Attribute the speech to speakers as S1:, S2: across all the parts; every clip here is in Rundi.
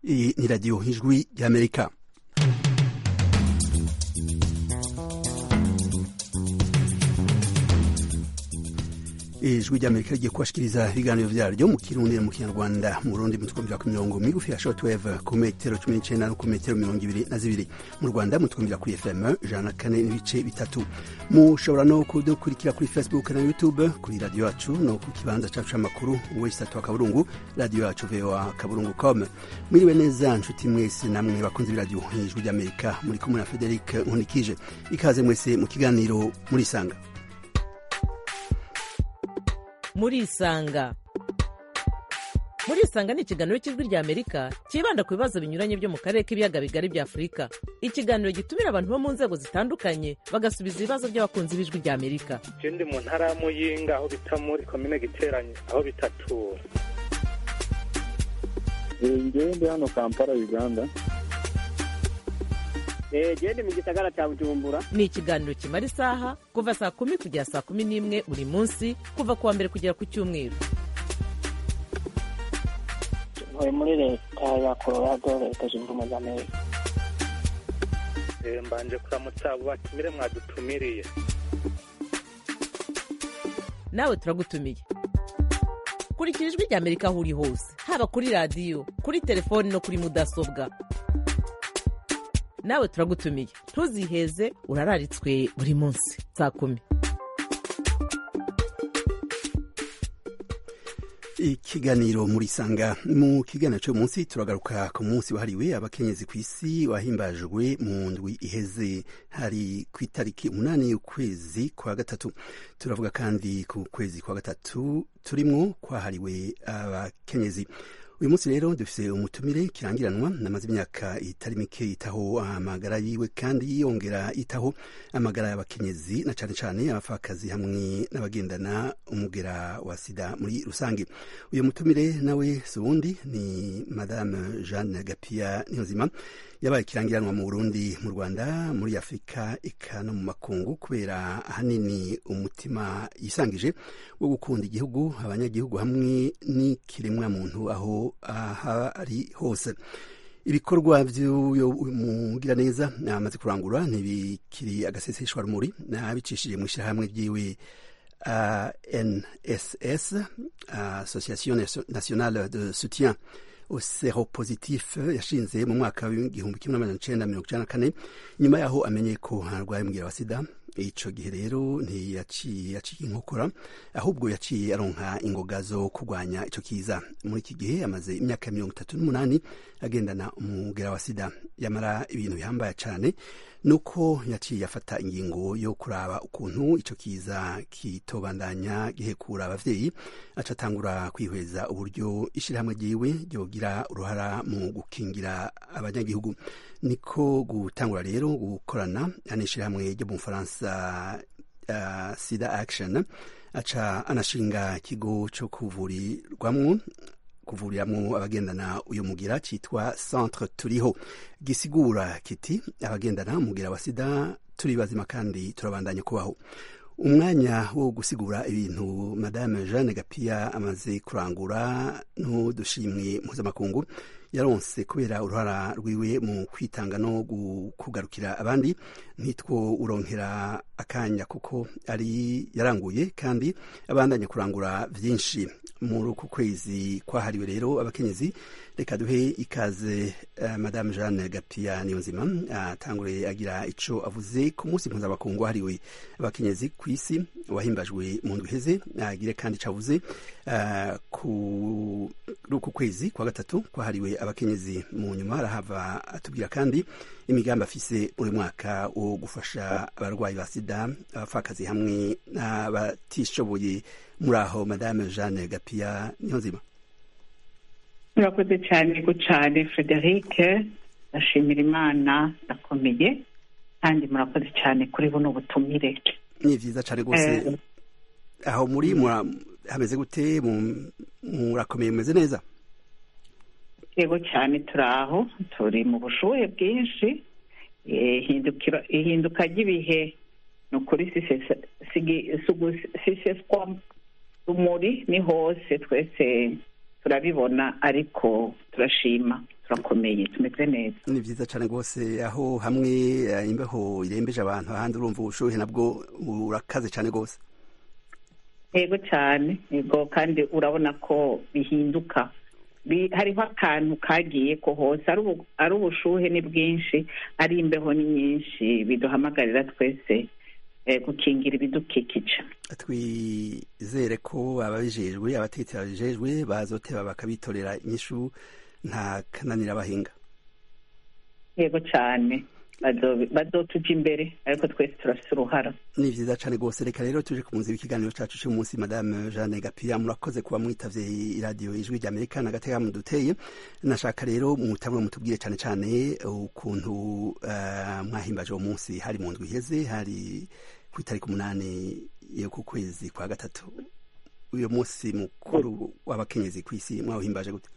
S1: iyi ni radiyo ijwi ry'amerika ijwi ry'amerika rigiye kubashikiriza ibiganiro vyaryo mu kirundi no mu kinyarwanda mu burundi mutwumvira ku mirongo migufi ya shortwave ku metero cumi n'icenda no ku metero mirongo ibiri na zibiri mu rwanda mutwumvira kuri fm ijana na kane n'ibice bitatu mushobora no kudukurikira kuri facebook na youtube kuri radiyo yacu no ku kibanza cacu c'amakuru wesitatu wa kaburungu radiyo yacu voa kaburungu com mwiriwe neza nshuti mwese namwe bakunze b'iradiyo ijwi ry'amerika muri kumwe na frederic nkunikije ikaze mwese mu kiganiro murisanga
S2: murisanga murisanga ni ikiganiro cy'ijwi rya amerika cyibanda ku bibazo binyuranye byo mu karere k'ibiyaga bigari bya afurika ikiganiro gitumira abantu bo mu nzego zitandukanye bagasubiza ibibazo by'abakunzi b'ijwi rya amerika
S3: ndi mu ntara ya muyinga aho bita muri komine giteranye aho bitatura
S4: ngewe ndi hano kampala uganda
S5: gende mu gisagara cya bujumbura
S2: ni ikiganiro kimara isaha kuva saa kumi kugera saa kumi n'imwe buri munsi kuva ku wa mbere kugera ku cyumweru
S6: ntuye muri leta ya colorado leta zunze ubumwe za amerika
S3: mbanje kuramutsa abo batumire mwadutumiriye
S2: nawe turagutumiye kurikira ijwi rya amerika aho uri hose haba kuri radiyo kuri telefoni no kuri mudasobwa nawe turagutumiye ntuziheze urararitswe buri munsi saa kumi
S1: ikiganiro murisanga mu kiganiro cyo munsi turagaruka ku munsi wahariwe abakenyezi ku isi wahimbajwe mu ndwi iheze hari ku itariki umunani y'ukwezi kwa gatatu turavuga kandi ku kwezi kwa gatatu turimwo kwahariwe abakenyezi uyu munsi rero dufise umutumire kirangiranwa namaze imyaka itari mike yitaho amagara yiwe kandi yongera yitaho amagara y'abakenyezi na cane cane abapfakazi hamwe n'abagendana umugera wa sida muri rusange uyu mutumire nawe si uwundi ni madame jeanne gapia niyonzima yabaye ikirangiranwa mu burundi mu rwanda muri afurika eka no mu makungu kubera ahanini umutima yisangije wo gukunda igihugu abanyagihugu hamwe n'ikiremwa muntu aho aha ari hose ibikorwa vy'uyo mugiraneza amaze kurangura ntibikiri agaseseshwa rumuri nabicishije mu ishyirahamwe ryiwe uh, nss association nationale de soutien seropositif yashinze mu mwaka w'igihumbi kimwe n'amajana icenda mirongo icenda na kane nyuma yaho amenye ko arwaye umugera wa sida ico gihe rero ntiyaciye yaciye inkokora ahubwo yaciye aronka ingoga zo kurwanya ico kiza muri iki gihe amaze imyaka mirongo itatu n'umunani agendana umugera wa sida yamara ibintu bihambaye cane nuko yaciye afata ingingo yo kuraba ukuntu ico kiza kitobandanya gihekura abavyeyi aca atangura kwihweza uburyo ishirahamwe ryiwe ryogira uruhara mu gukingira abanyagihugu niko gutangura rero gukorana n'ishirahamwe ryo mu bufaransa uh, sida action aca anashinga ikigo co kuvurirwamwo kuvuriramwo abagendana uyu mugira citwa centre turiho gisigura kiti abagendana umugira wa sida turi bazima kandi turabandanya kubaho umwanya wo gusigura ibintu madame jeanne gapia amaze kurangura n'udushimwe mpuzamakungu yaronse kubera uruhara rwiwe mu kwitanga no kugarukira abandi ntitwo uronkera akanya kuko ari yaranguye kandi abandanya kurangura vyinshi muri uku kwezi kwahariwe rero abakenyezi reka duhe ikaze uh, madame jeanne gapia niyonzima atangure uh, agira ico avuze ku munsi mpuzamakungu wahariwe abakenyezi ku isi wahimbajwe mu ndwi iheze agire kandi ico avuze uh, kuri uku kwezi kwa gatatu kwahariwe abakenyezi mu nyuma arahava atubwira kandi imigambi afise buri mwaka wo gufasha abarwayi ba sida abapfakazi hamwe n'abatishoboye muri aho madame jeanne gapia niyo nzima
S7: murakoze cyane go cyane frederic ndashimira imana ndakomeye kandi murakoze cyane kuri buno butumire
S1: ni vyiza cane rwose aho muri hameze gute murakomeye mumeze neza
S7: yego cyane turi aho turi mu bushuhe bwinshi ihinduka ry'ibihe ni ukuri siseswa rumuri ni hose twese turabibona ariko turashima turakomeye tumeze neza
S1: ni vyiza cane rwose aho hamwe eh, imbeho irembeje abantu ahandi urumva ubushuhe nabwo burakaze cane rwose
S7: yego cyane yego kandi urabona ko bihinduka Bi- hariho akantu kagiye ko hose ari ubu- ari ubushuhe ni bwinshi ari imbeho ni nyinshi biduhamagarira twese eh, gukingira ibidukikije
S1: twizere ko ababijejwe abategetsi babijejwe bazoteba bakabitorera inyishu nta kananira abahinga
S7: yego cyane Bazo- bazotuja imbere ariko twese turafite uruhara
S1: ni vyiza cane rwose reka rero tuje ku munsi w'ikiganiro cacu c'umunsi madame jeanne gapia murakoze kuba mwitavye iradiyo ijwi rya amerika n'agateka muduteye nashaka rero mutangure mutubwire cane cane ukuntu uh, mwahimbaje uwo munsi hari mu ndwi iheze hari ku itariki umunani yo ku kwezi kwa gatatu uyo munsi mukuru w'abakenyezi kw'isi mwawuhimbaje gute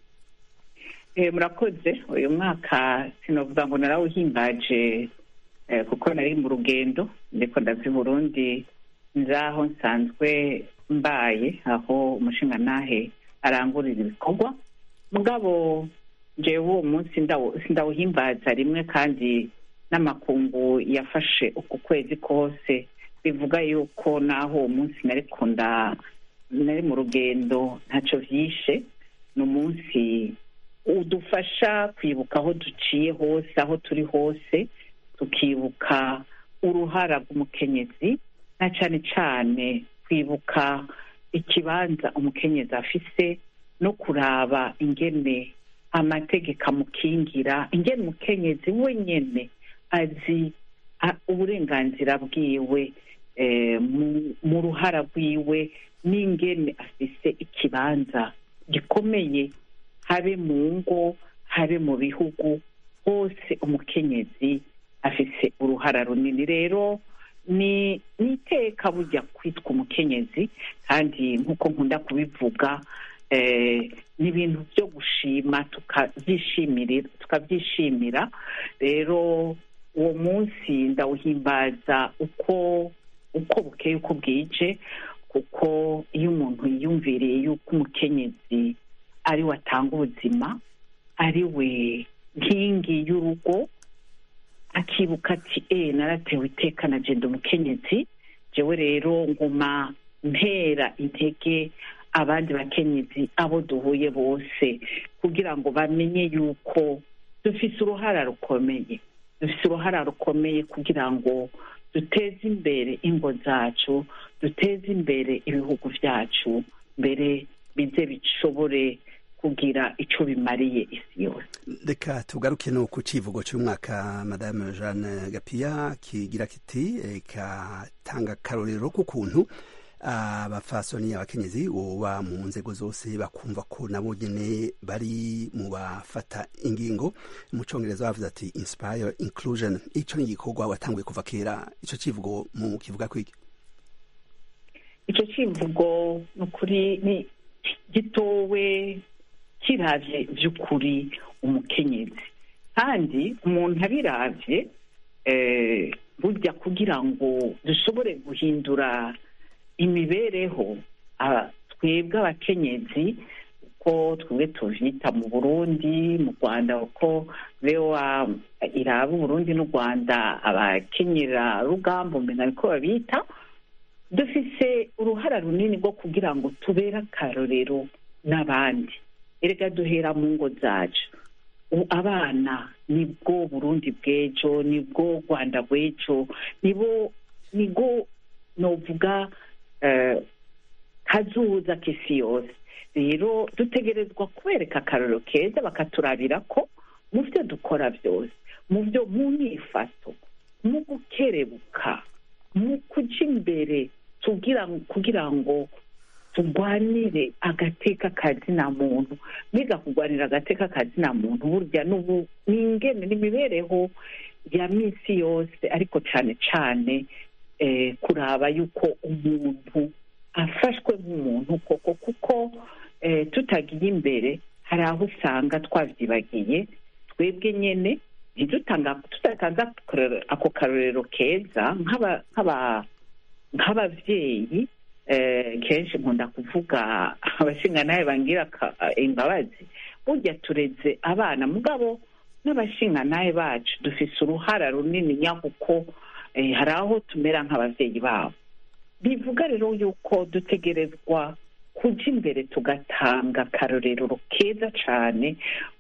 S7: Eh, murakoze uyu mwaka sinovuga ngo narawuhimbaje eh, kuko nari mu rugendo ndiko ndava i burundi nzaho nsanzwe mbaye aho umushingantahe arangurira ibikorwa mugabo jewe uwo munsi ndawu- sindawuhimbaza rimwe kandi n'amakungu yafashe uku kwezi kose bivuga yuko naho uwo munsi nariko nda nari mu rugendo ntaco vyishe ni umunsi udufasha kwibuka aho duciye hose aho turi hose tukibuka uruhara rw'umukenyezi na cyane cyane kwibuka ikibanza umukenyezi afise no kuraba ingene amategeko amukingira ingene umukenyezi wenyene azi a- uburenganzira bwiwe eh, mu- mu ruhara rwiwe n'ingene afise ikibanza gikomeye habe mu ngo habe mu bihugu hose umukenyezi afise uruhara runini rero ni ni iteka burya kwitwa umukenyezi kandi nk'uko nkunda kubivuga eh, ni ibintu byo gushima tukabyishimira tukabyishimira rero uwo munsi ndawuhimbaza uko uko bukeye uko bwije kuko iyo umuntu yiyumviriye yuko umukenyezi ari we atanga ubuzima ari we nkingi y'urugo akibuka ati e naratewe iteka na jenda umukenyezi jewe rero nguma mpera intege abandi bakenyezi abo duhuye bose kugira ngo bamenye yuko dufise uruhara rukomeye dufise uruhara rukomeye kugira ngo duteze imbere ingo zacu duteze imbere ibihugu byacu mbere bize bishobore kugira ico bimariye isi yose
S1: reka tugaruke no ku civugo c'umwaka madame jeanne gapia kigira kiti eh, katanga akarorero k'ukuntu abafasoni abakenyezi boba mu nzego zose bakumva ko nabo nyene bari mu bafata ingingo mu congereza bavuze ati inspire inclusion ico ni igikorwa watanguye kuva kera ico civugo mu kivuga kwiki
S7: icyo kivugo ni ukuri ni gitowe kiravye by'ukuri umukenyezi kandi umuntu abiravye eh, burya kugira ngo dushobore guhindura imibereho aba- twebwe abakenyezi uko twebwe tuvyita mu burundi mu rwanda uko bewa iraba uburundi n'u rwanda abakenyera rugamba umenya niko babita dufise uruhara runini rwo kugira ngo tubere akarorero n'abandi erega duhera mu ngo zacu U- abana nibwo burundi bw'ejo nibwo rwanda rw'ejo nibo nibwo novuga eh, kazuza k'isi yose rero dutegerezwa kwereka akarorero keza bakaturabira ko mu byo dukora byose mu byo mu myifato mu gukerebuka mu kuja imbere tugira kugira ngo turwanire agateka kazina muntu mwiga kurwanira agateka kazina muntu burya n'ubu ni ingene n'imibereho ya minsi yose ariko cane cane eh, kuraba yuko umuntu afashwe nk'umuntu koko kuko eh, tutagiye imbere hari aho usanga twavyibagiye twebwe nyene ntidutanga tudatanze ako- ako karorero keza nk'aba- nk'aba- nk'abavyeyi eh, kenshi nkunda kuvuga abashingantahe bangira ka- imbabazi burya tureze abana mugabo n'abashingantahe bacu dufise uruhara runini nyakuko eh, hari aho tumera nk'abavyeyi babo bivuga rero yuko dutegerezwa kuja imbere tugatanga akarorero keza cane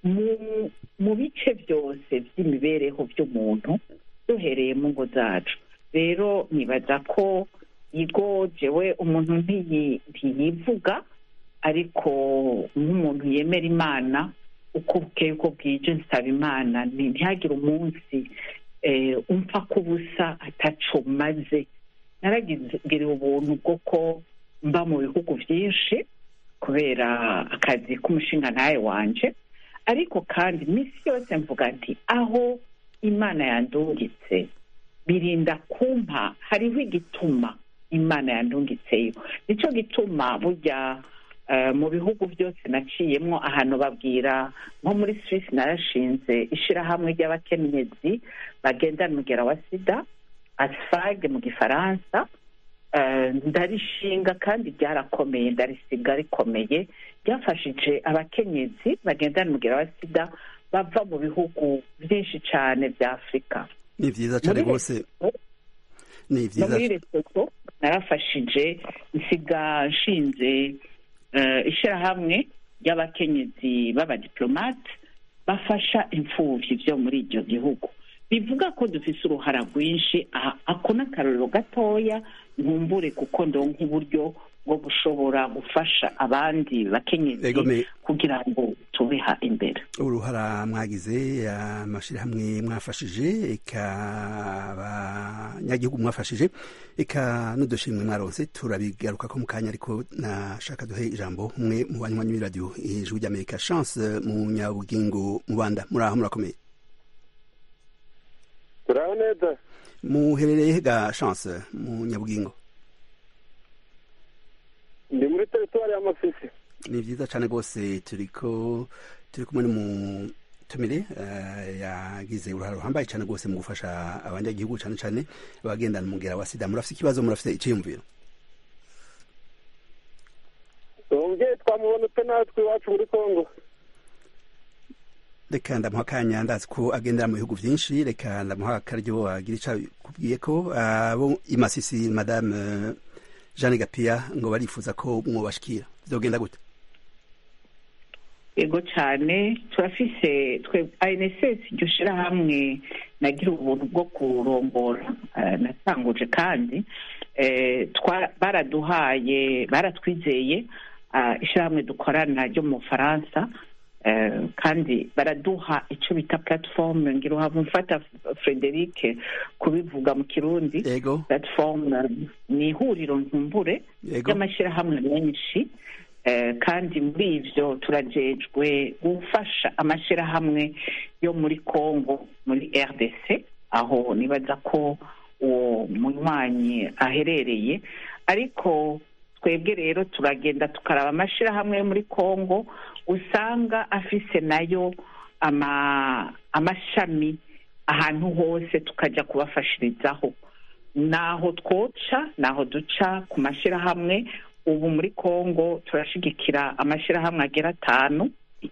S7: mu mu bice byose by'imibereho by'umuntu duhereye mu ngo zacu rero nibaza ko igo jewe umuntu ntiyi- ntiyivuga ariko nk'umuntu yemera imana uko bukeye uko bwije nsaba imana nti- ntihagire umunsi eh, umfa kubusa ataco maze naragiriwe ubuntu bwo ko mba mu bihugu byinshi kubera akazi k'umushinga ntawe wanje ariko kandi iminsi yose mvuga nti aho imana yandungitse birinda kumpa hariho igituma imana yandungitseyo nicyo gituma burya eh, mu bihugu byose naciyemwo ahantu babwira nko muri swisi narashinze ishirahamwe ry'abakenyezi bagendana umugera wa sida asfag mu gifaransa Eh, ndarishinga kandi ryarakomeye ndarisiga rikomeye ryafashije abakenyezi bagendana umugera wa sida bava mu bihugu byinshi cyane bya afurika
S1: ni vyiza cane
S7: Muri
S1: rwose
S7: Lesotho-
S1: ni
S7: no
S1: vyiza
S7: muri Lesotho narafashije nsiga nshinze eh, ishirahamwe ry'abakenyezi b'abadiplomate bafasha imfuvyi vyo muri iryo gihugu bivuga ko dufise uruhara rwinshi aha- ako n'akarorero gatoya nkumbure kuko ndonka uburyo bwo gushobora gufasha abandi bakenyezi
S1: Ego me-
S7: kugira ngo tubeha imbere
S1: uruhara mwagize amashirahamwe mwafashije eka abanyagihugu mwafashije eka n'udushimwe mwaronse turabigaruka ko mu kanya ariko nashaka duhe ijambo umwe mu banywanyi b'iradiyo ijwi ry'amerika chance mu nyabugingo mu rwanda muri aho murakomeye
S4: turaho neza
S1: muherereye he ga chance mu nyabugingo
S4: ndi muri teritwari ya masisi
S1: ni vyiza cane rwose turiko turi kumwe n'umutumire eh, yagize uruhare ruhambaye cane rwose mu gufasha abanyagihugu cane cane abagendana umugera wa sida murafise ikibazo murafise iciyumviro
S4: uwo mubyeyi twamubona ute natwe iwacu muri kongo
S1: reka ndamuha akanya ndazi ko agendera mu bihugu vyinshi reka ndamuha akaryo agira ico kubwiye ko abo imasisi madame eh, jeanne gapia ngo barifuza ko mwobashikira vyogenda gute
S7: yego cyane turafise twe anss iryo shirahamwe nagira ubuntu bwo kurongora eh, natanguje kandi eh, twa- baraduhaye baratwizeye ah, ishirahamwe dukorana ryo mu bufaransa eh, kandi baraduha icyo bita platform ngira uhava mfata frederic kubivuga mu kirundi
S1: ego
S7: platform eh, ni ihuriro nkumbure
S1: Yego.
S7: ry'amashyirahamwe menshi eh, kandi muri ivyo turajejwe gufasha amashyirahamwe yo muri congo muri rdc aho nibaza ko uwo munywanyi aherereye ariko twebwe rero turagenda tukaraba amashyirahamwe yo muri congo usanga afise nayo ama amashami ahantu hose tukajya kubafashirizaho naho twoca naho duca ku mashyirahamwe ubu muri congo turashigikira amashyirahamwe agera atanu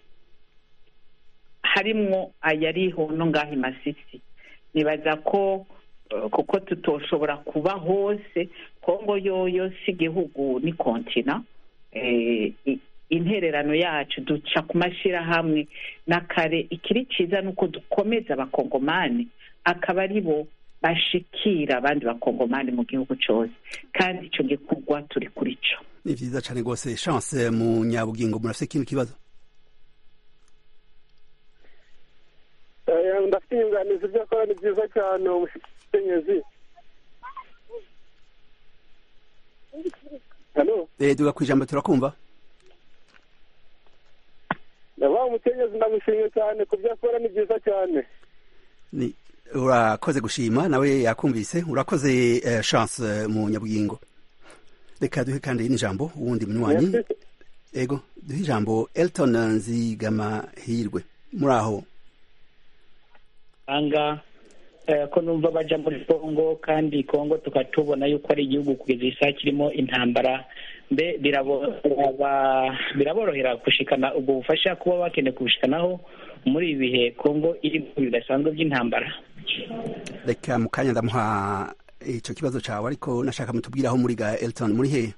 S7: harimwo ayariho no ngaho i masisi nibaza ko eh, kuko tutoshobora kuba hose kongo yoyo si igihugu ni kontina eh, i- intererano yacu duca ku mashyirahamwe na kare ikiri cyiza ni uko dukomeza abakongomani akaba ari bo bashikira abandi bakongomani mu gihugu cyose kandi icyo gikorwa turi kuri cyo
S1: ni vyiza cane rwose chance mu nyabugingo murafise ikindi kibazo
S4: Eh, ndafite inyunganizi ibyo akora ni byiza cyane uwo mukenyezi hano
S1: eh, duga kwijambo turakumva
S4: ndavuga umukenyezi ndamushimye cyane ku byo akora ni byiza cyane
S1: ni urakoze gushima nawe yakumvise urakoze eh, chance eh, mu nyabugingo reka duhe kandi n'ijambo uwundi munywanyi
S4: Merci.
S1: ego duhe ijambo elton nzigama hirwe muri aho
S8: anga
S6: eh, ko numva baja muri kongo kandi kongo tukatubona yuko ari igihugu kugeza iyi saa kirimo intambara mbe birabo- biraba- biraborohera gushikana ubwo bufasha kuba bakeneye kubushikanaho muri ibi bihe kongo iri mu bihe bidasanzwe by'intambara
S1: reka mu kanya ndamuha icyo kibazo cyawe ariko nashaka mutubwire aho muri ga elton muri hehe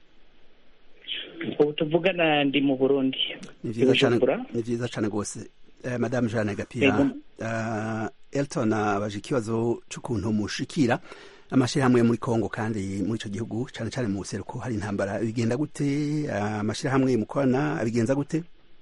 S6: ubu tuvugana ndi mu burundi
S1: ni vyiza cane
S6: Bujumbura.
S1: ni vyiza cane gose eh, madame Jeanne Gapira
S6: Yego.
S1: uh, Elton abaje ikibazo c'ukuntu mushikira amashirahamwe yo muri Kongo kandi muri ico gihugu cane cane mu buseruko hari intambara bigenda gute uh, amashirahamwe mukorana abigenza gute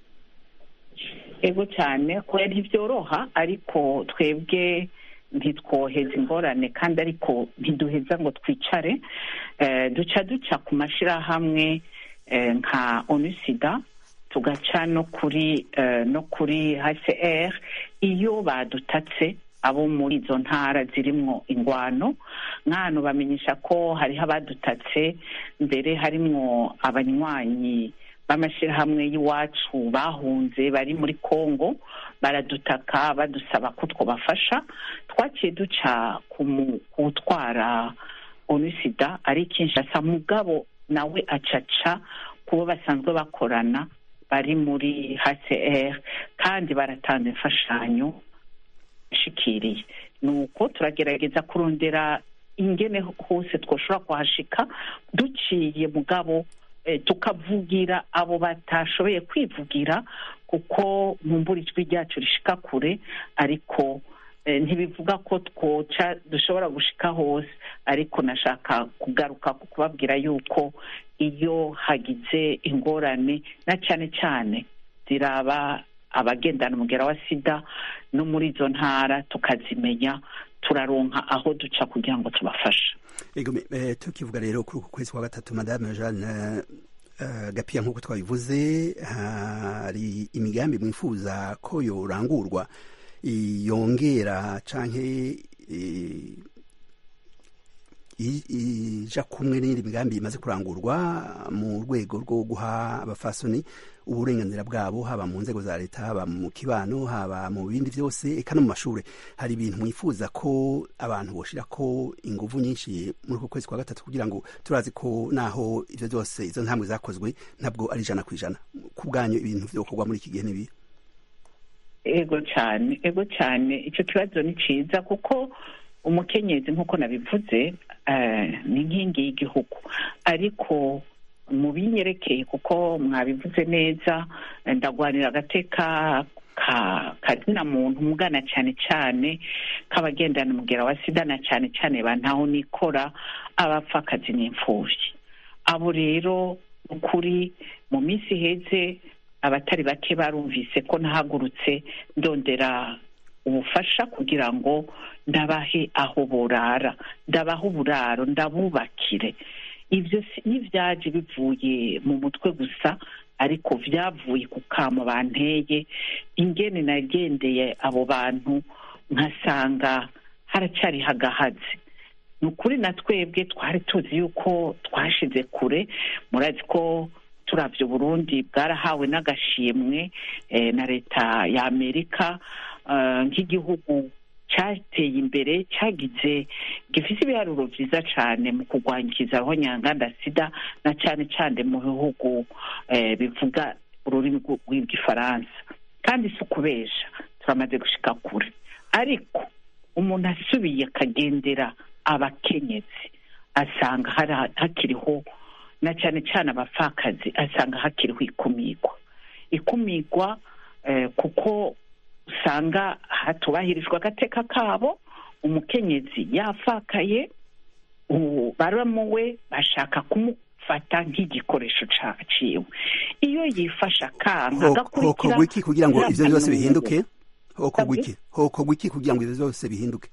S7: ego cyane kubera ntibyoroha ariko twebwe ntitwoheza ingorane kandi ariko ntiduheza ngo twicare Eh, duca duca ku mashyirahamwe eh, nka onusida tugaca no kuri eh, no kuri hcr iyo badutatse abo muri izo ntara zirimwo ingwano nk'ahantu bamenyesha ko hariho abadutatse mbere harimwo abanywanyi b'amashyirahamwe y'iwacu bahunze bari muri congo baradutaka badusaba ko twabafasha twaciye duca ku mu- kuwutwara onusida ari kinshasa mugabo nawe acaca kubo basanzwe bakorana bari muri hcr kandi baratanga imfashanyo ishikiriye nuko turagerageza kurondera ingene hose twoshobora kuhashika duciye mugabo eh, tukavugira abo batashoboye kwivugira kuko nkumbura ijwi ryacu rishika kure ariko eh, ntibivuga ko twoca dushobora gushika hose ariko nashaka kugaruka ku kubabwira yuko iyo hagize ingorane na cyane cyane ziraba abagendana umugera wa sida no muri izo ntara tukazimenya turaronka aho duca kugira ngo tubafashe
S1: Ego me- eh, tukivuga rero kuri uku kwezi kwa gatatu madame Jeanne uh, Gapia nk'uko twabivuze hari imigambi mwifuza ko yorangurwa yongera canke eh, i- ija kumwe n'iyindi migambi imaze kurangurwa mu rwego rwo guha abafasoni uburenganzira bwabo haba mu nzego za leta haba mu kibano haba mu bindi byose eka no mu mashuri hari ibintu mwifuza ko abantu boshira ko inguvu nyinshi muri uko kwezi kwa gatatu kugira ngo turazi ko naho ivyo byose izo ntambwe zakozwe ntabwo ari ijana ku ijana ku bwanyu ibintu vyokorwa muri iki gihe nibi
S7: ego cyane ego cyane icyo kibazo ni cyiza kuko umukenyezi nk'uko nabivuze eh, ni inkingi y'igihugu ariko mu binyerekeye kuko mwabivuze neza eh, ndagwanira agateka ka kazina muntu mugana cyane cyane k'abagendana umugera wa sida na cyane cyane bantaho nikora abapfakazi n'imfubyi abo rero ukuri mu minsi iheze abatari bake barumvise ko nahagurutse ndondera ubufasha kugira ngo ndabahe aho burara ndabahe uburaro ndabubakire ibyo si- ntibyaje bivuye mu mutwe gusa ariko byavuye ku kamo banteye ingene nagendeye abo bantu nkasanga haracyari hagahaze ni ukuri na twebwe twari tuzi yuko twashize kure murazi ko turabye uburundi bwarahawe n'agashimwe eh, na leta ya amerika eh, nk'igihugu cyateye imbere cyagize gifite ibiharuro byiza cyane mu kurwangiza aho nyanganda sida na cyane cyane mu bihugu eh, bivuga ururimi rw'u- rw'igifaransa kandi si ukubesha turamaze gushika kure ariko umuntu asubiye akagendera abakenyezi asanga hari- hakiriho na cyane cyane abapfakazi asanga hakiriho ikumigwa ikumigwa eh, kuko usanga hatubahirijwe agateka kabo umukenyezi yafakaye ubu baramu we bashaka kumufata nk'igikoresho ca- ciwe iyo yifasha akanka agakurikira
S1: hokorwa iki kugira ngo ivyo byose
S7: nta
S1: bihinduke hokorwa
S7: Sabwe?
S1: iki hokorwa iki kugira ngo ivyo byose bihinduke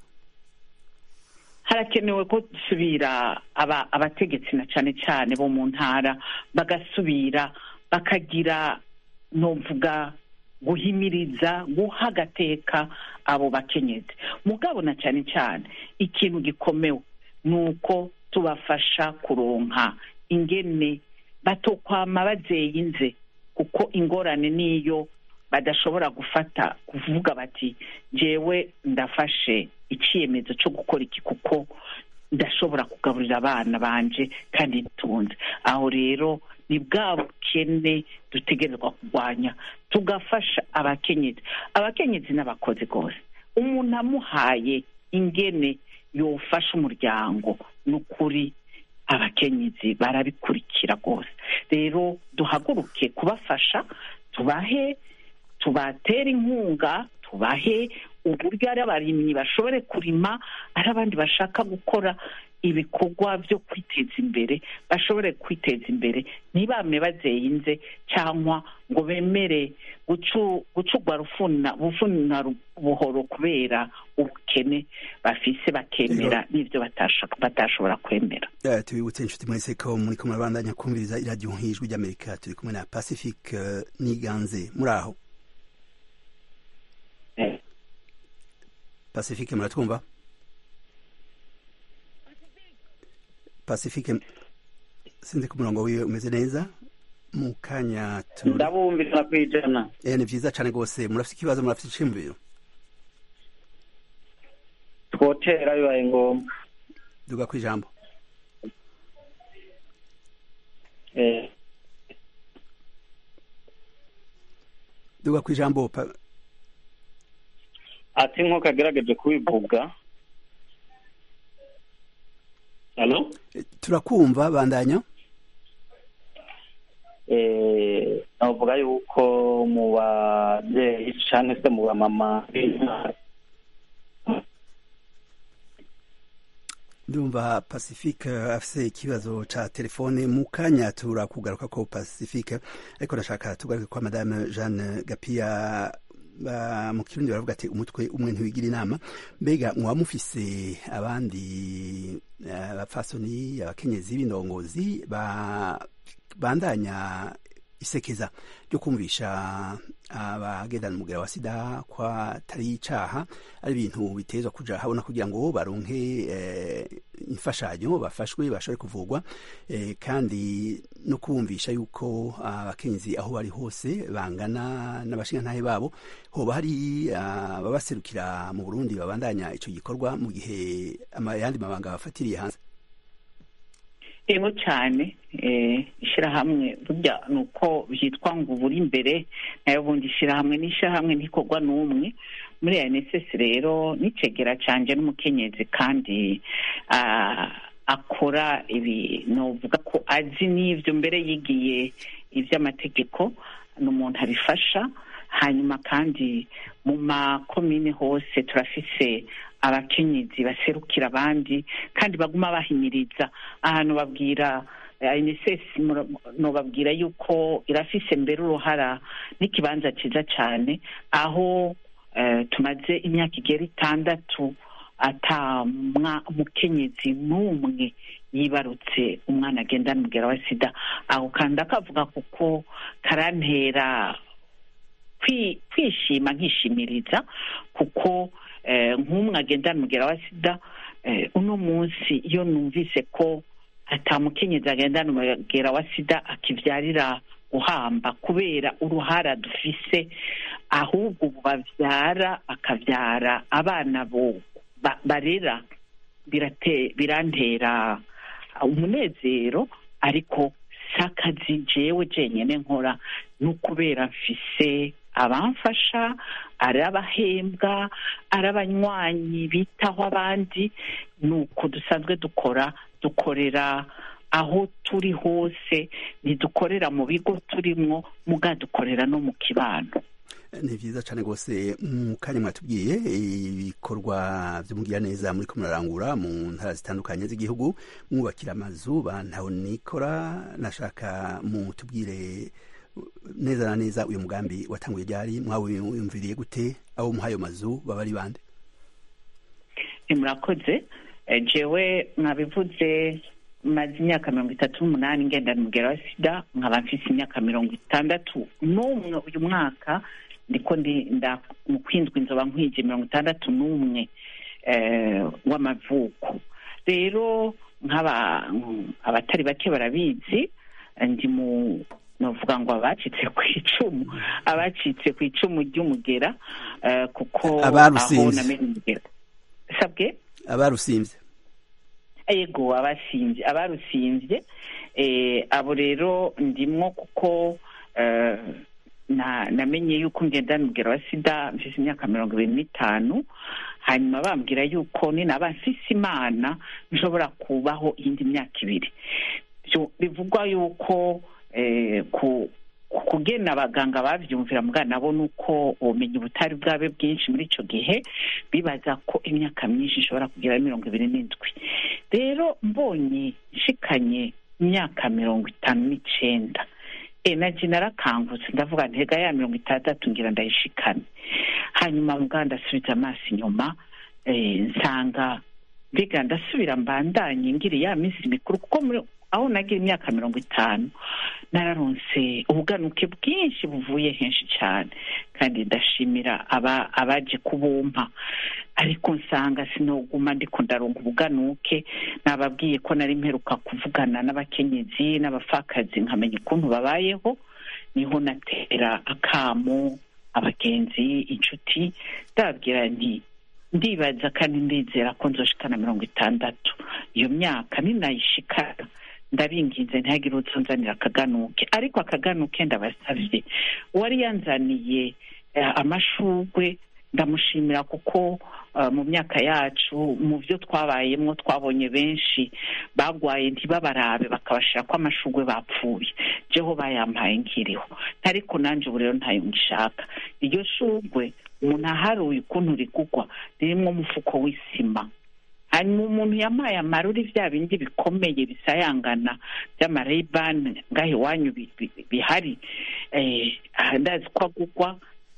S7: harakenewe ko dusubira aba- abategetsi na cyane cyane bo mu ntara bagasubira bakagira novuga guhimiriza guha agateka abo bakenyezi mugabo na cyane cyane ikintu gikomewe ni uko tubafasha kuronka ingene batokwama bazeyinze kuko ingorane niyo badashobora gufata kuvuga bati jewe ndafashe icyemezo cyo gukora iki kuko ndashobora kugaburira abana banje kandi ntunze aho rero ni bwa bukene dutegerezwa kurwanya tugafasha abakenyezi abakenyezi n'abakozi rwose umuntu amuhaye ingene yofasha umuryango ni ukuri abakenyezi barabikurikira rwose rero duhaguruke kubafasha tubahe tubatere inkunga tubahe uburyo ari abarimyi bashobore kurima ari abandi bashaka gukora ibikorwa byo kwiteza imbere bashobore kwiteza imbere ntibame bazeyinze cyangwa ngo bemere gucugwa rufuna bufuna buhoro kubera ubukene bafise bakemera n'ibyo batashobora kwemera
S1: tubibutse inshuti mwese ko muri kumwe murabandanya kumviriza iradiyo nk'ijwi ry'amerika turi kumwe na pacifique niganze muri aho pacifique muratwumva pacifique sinzi ko umurongo wiwe umeze neza mu kanya
S5: ndabumvira ku ijana
S1: eh ni vyiza cane rwose murafite ikibazo murafite iciyumviro
S5: twotera bibaye ngombwa
S1: duga ku ijambo
S5: eh
S1: duga ku ijambo
S5: ati nk'uko agerageje kubivuga halo
S1: turakumva bandanya
S5: navuga yuko mu babyeyi cyangwa se mu bamama
S1: ndumva pacifique afise ikibazo ca telefone mu kanya turakugaruka ko pacifique ariko ndashaka tugaruke kwa madame jeanne gapia mu kirundi baravuga ati umutwe umwe ntiwigira inama mbega mwaba mufise abandi abapfasoni abakenyezi b'indongozi bandanya isekeza ryo kumvisha abagendana umugera wa sida ko atari icaha ari ibintu bitezwa kuja habona kugira ngo baronke imfashanyo bafashwe bashobore kuvugwa kandi no kumvisha yuko abakenyezi aho bari hose bangana n'abashingantahe babo hoba hari ababaserukira mu burundi babandanya ico gikorwa mu gihe ayandi mabanga bafatiriye hanze
S7: ego cyane ishyirahamwe burya ni uko byitwa ngo uburi imbere nayo bundi ishyirahamwe n'ishyirahamwe ntikorwa n'umwe muri NSS rero n'icegera cyanje n'umukenyezi kandi akora ibi novuga ko azi n'ibyo mbere yigiye iby'amategeko ni umuntu abifasha hanyuma kandi mu makomine hose turafise abakenyezi baserukira abandi kandi baguma bahimiriza ahantu babwira unicef nubabwira yuko irafise mbere uruhara n'ikibanza cyiza cyane aho tumaze imyaka igera itandatu ata mukenyezi n'umwe yibarutse umwana agenda amubwira wa sida aho kandi akavuga kuko karantera kwishima nkishimiriza kuko nk'umwe agenda amubwira wa sida uno munsi iyo numvise ko atamukenyezi agenda amubwira wa sida akibyarira guhamba kubera uruhara dufise ahubwo ubu babyara bakabyara abana barera birantera umunezero ariko si akazi jewe jenyine nkora ni ukubera mfise abamfasha ari abahembwa ari abanywanyi bitaho abandi ni uko dusanzwe dukora dukorera aho turi hose ntidukorera mu bigo turimo muga dukorera no mu kibano
S1: ni byiza cyane rwose mu kanya mwatubwiye ibikorwa by'umugira neza muri ko murarangura mu ntara zitandukanye z'igihugu mwubakira amazu bantaho nikora nashaka mutubwire neza na neza uyu mugambi watanguye ryari mwawiyumviriye gute abo muhayo mazu baba ari bande
S7: murakoze jewe mwabivuze maze imyaka mirongo itatu n'umunani ngendana umugera wa sida nkaba mfise imyaka mirongo itandatu n'umwe uyu mwaka ndiko mu kwindwa inzoba nkwije mirongo itandatu n'umwe w'amavuko rero nk'aba abatari bake barabizi ndi mu navuga ngo abacitse ku icumu abacitse ku icumu ry'umugera kuko aho namenye umugera sabwe
S1: abarusimvye
S7: ego abasimvye abarusimvye eh, abo rero ndimwo kuko eh, na namenye yuko ngendana umugero wa sida mfise imyaka mirongo ibiri n'itanu hanyuma bambwira yuko ninaba mfise imana nshobora kubaho iyindi myaka ibiri Vyo- bivugwa yuko eh, ku ku- kugena abaganga bavyumvira mbwa nabo nuko ubumenyi butari bwabe bwinshi muri ico gihe bibaza ko imyaka myinshi ishobora kugira mirongo ibiri n'indwi rero mbonye nshikanye imyaka mirongo itanu n'icenda e naje narakangutse ndavuga ntega ya mirongo itandatu ngira ndayishikane hanyuma mbwa ndasubiza amaso inyuma eh, nsanga mbega ndasubira mbandanye ngira ya minsi mikuru kuko muri- aho nagira imyaka mirongo itanu nararonse ubuganuke bwinshi buvuye henshi cyane kandi ndashimira aba abaje kubumpa ariko nsanga sinoguma ndiko ndaronga ubuganuke nababwiye ko nari mperuka kuvugana n'abakenyezi n'abapfakazi nkamenya ukuntu babayeho niho natera akamo abagenzi inshuti ndababwira nti ndibaza kandi ndizera ko nzoshikana mirongo itandatu iyo myaka ninayishikana ndabinginze ntihagire uzonzanira akaganuke ariko akaganuke ndabasavye uwari yanzaniye eh, amashurwe ndamushimira kuko eh, mu myaka yacu mu byo twabayemwo twabonye benshi bagwaye ntibabarabe bakabashira ko amashurwe bapfuye jeho bayampaye nkiriho ariko nanje ubu rero ntayo ngishaka iryo shurwe umuntu aharuye ukuntu rigugwa ririmwo umufuko w'isima hanyuma umuntu yampaye amaruri bya bindi bikomeye bisayangana by'amareyibani ngaho iwanyu bi- bi- bihari eh, ah, ndazi ko agugwa